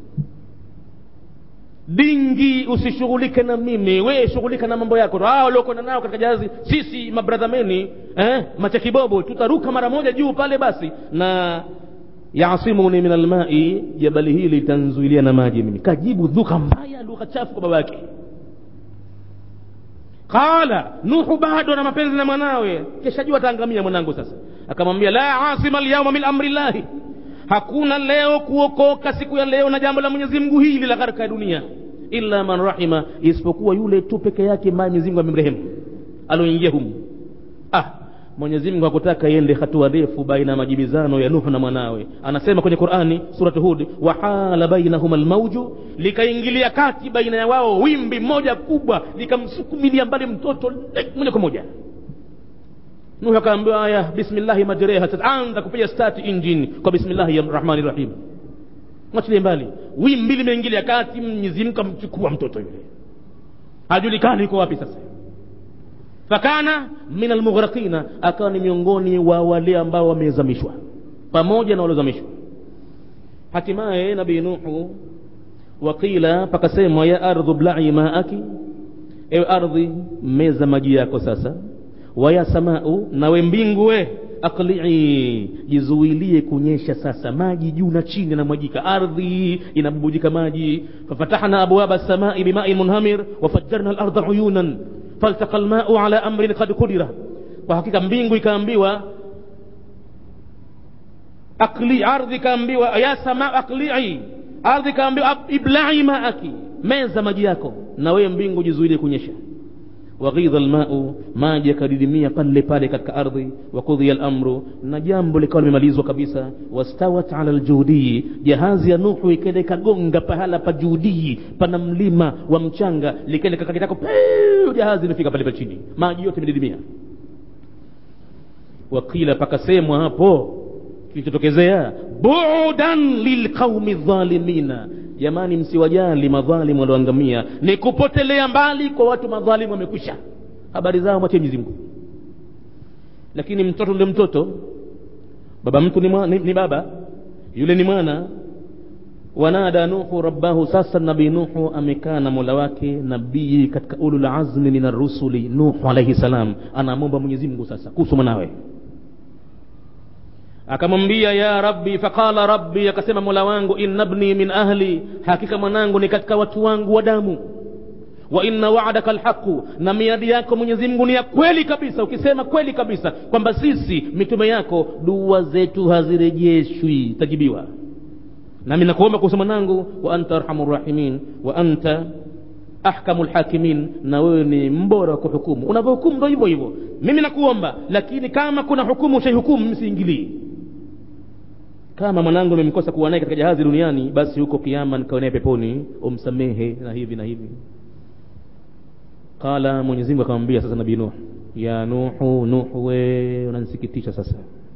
dingi usishughulike na mimi we shughulika na mambo yako hao waliokwenda nao katika jahazi sisi mabradhameni eh, machakibobo tutaruka mara moja juu pale basi na yasimuni min almai jabali hili litanzuilia na maji mimi kajibu dhuka mbaya lugha chafu kwa babake qala nuhu bado na mapenzi na mwanawe kesha jua ataangamia mwanangu sasa akamwambia la asima lyauma min amri llahi hakuna leo kuokoka siku ya leo na jambo la mwenyezi mungu hili la gharika ya dunia illa man rahima isipokuwa yule tu peke yake ambaye mwenyezi mungu amemrehemu aloingia humu ah mwenyezi mungu hakutaka iende hatua ndefu baina ya majibizano ya nuhu na mwanawe anasema kwenye qurani surat hud wahala bainahuma lmauju likaingilia kati baina ya wao wimbi moja kubwa likamsukumilia mbali mtoto moja kwa moja nuhu akaambiwa aya bismillahi majreha anza kupiga start engine kwa bismillahi rahmani rahim mwachilie mbali wimbi limeingilia kati mwenyezi mungu amchukua mtoto yule hajulikani iko wapi sasa fakana min almughraqina akawa ni miongoni wa wale ambao wamezamishwa pamoja na waliozamishwa hatimaye nabii nuhu waqila pakasemwa ya ardhu blai maaki ewe ardhi meza maji yako sasa waya samau nawe mbingu we aqlii jizuilie kunyesha sasa maji juu na chini yanamwajika ardhi inabubujika maji fafatahna abwaba samai bimain munhamir wafajjarna larda uyunan faltaqa lmau ala amrin kad kudira kwa hakika mbingu ikaambiwa akli ardhi ikaambiwa ya sama aklii ardhi ikaambiwa iblai maaki meza maji yako na wewe mbingu jizuilie kunyesha waghidha lmau maji yakadidimia pale pale katika ardhi wakudhiya lamru na jambo likawa limemalizwa kabisa wastawat ala ljudii jahazi ya nuhu ikaenda ikagonga pahala pa judii pana mlima wa mchanga likaenda kakakitako jahazi imefika pale pa chini maji yote imedidimia wakila pakasemwa hapo kilichotokezea budan lilqaumi dhalimina jamani msiwajali madhalimu walioangamia ni kupotelea mbali kwa watu madhalimu wamekwisha habari zao mwache Mwenyezi Mungu lakini mtoto ndio mtoto baba mtu ni, mwa, ni, ni baba yule ni mwana wanada nuhu rabbahu sasa nabii nuhu amekaa na mola wake nabii katika ulul azmi min arrusuli nuhu alaihi salam anamwomba mwenyezi mungu sasa kuhusu mwanawe akamwambia ya rabbi faqala rabbi akasema mola wangu inna bni min ahli hakika mwanangu ni katika watu wangu wa damu wa inna wa'daka alhaqu na miadi yako Mwenyezi Mungu ni ya kweli kabisa ukisema kweli kabisa kwamba sisi mitume yako dua zetu hazirejeshwi tajibiwa nami nakuomba kuhusu mwanangu wa anta arhamur rahimin wa anta ahkamul hakimin na wewe ni mbora wa kuhukumu unavyohukumu ndo hivyo hivyo mimi nakuomba lakini kama kuna hukumu ushaihukumu msiingilii kama mwanangu nimemkosa kuwa naye katika jahazi duniani basi huko kiama nikawa naye peponi umsamehe na hivi na hivi qala mwenyezi mungu akamwambia sasa nabii nuh ya nuhu nuhu we unanisikitisha sasa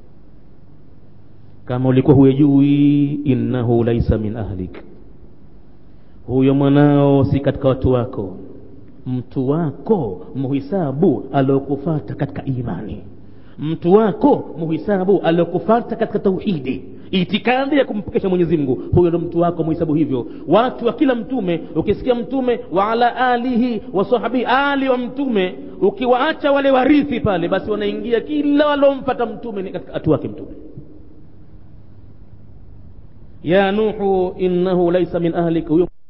kama ulikuwa huyejui innahu laisa min ahlik huyo mwanao si katika watu wako mtu wako muhisabu aliokufata katika imani mtu wako muhisabu aliokufata katika tauhidi itikadi ya kumpokesha mwenyezi mungu huyo ndo mtu wako muhisabu hivyo watu wa kila mtume ukisikia mtume wa ala alihi wa sahabihi ali wa mtume ukiwaacha wale warithi pale basi wanaingia kila walomfata mtume ni katika hatu wake mtume ya nuhu innahu laisa min ahlik huyo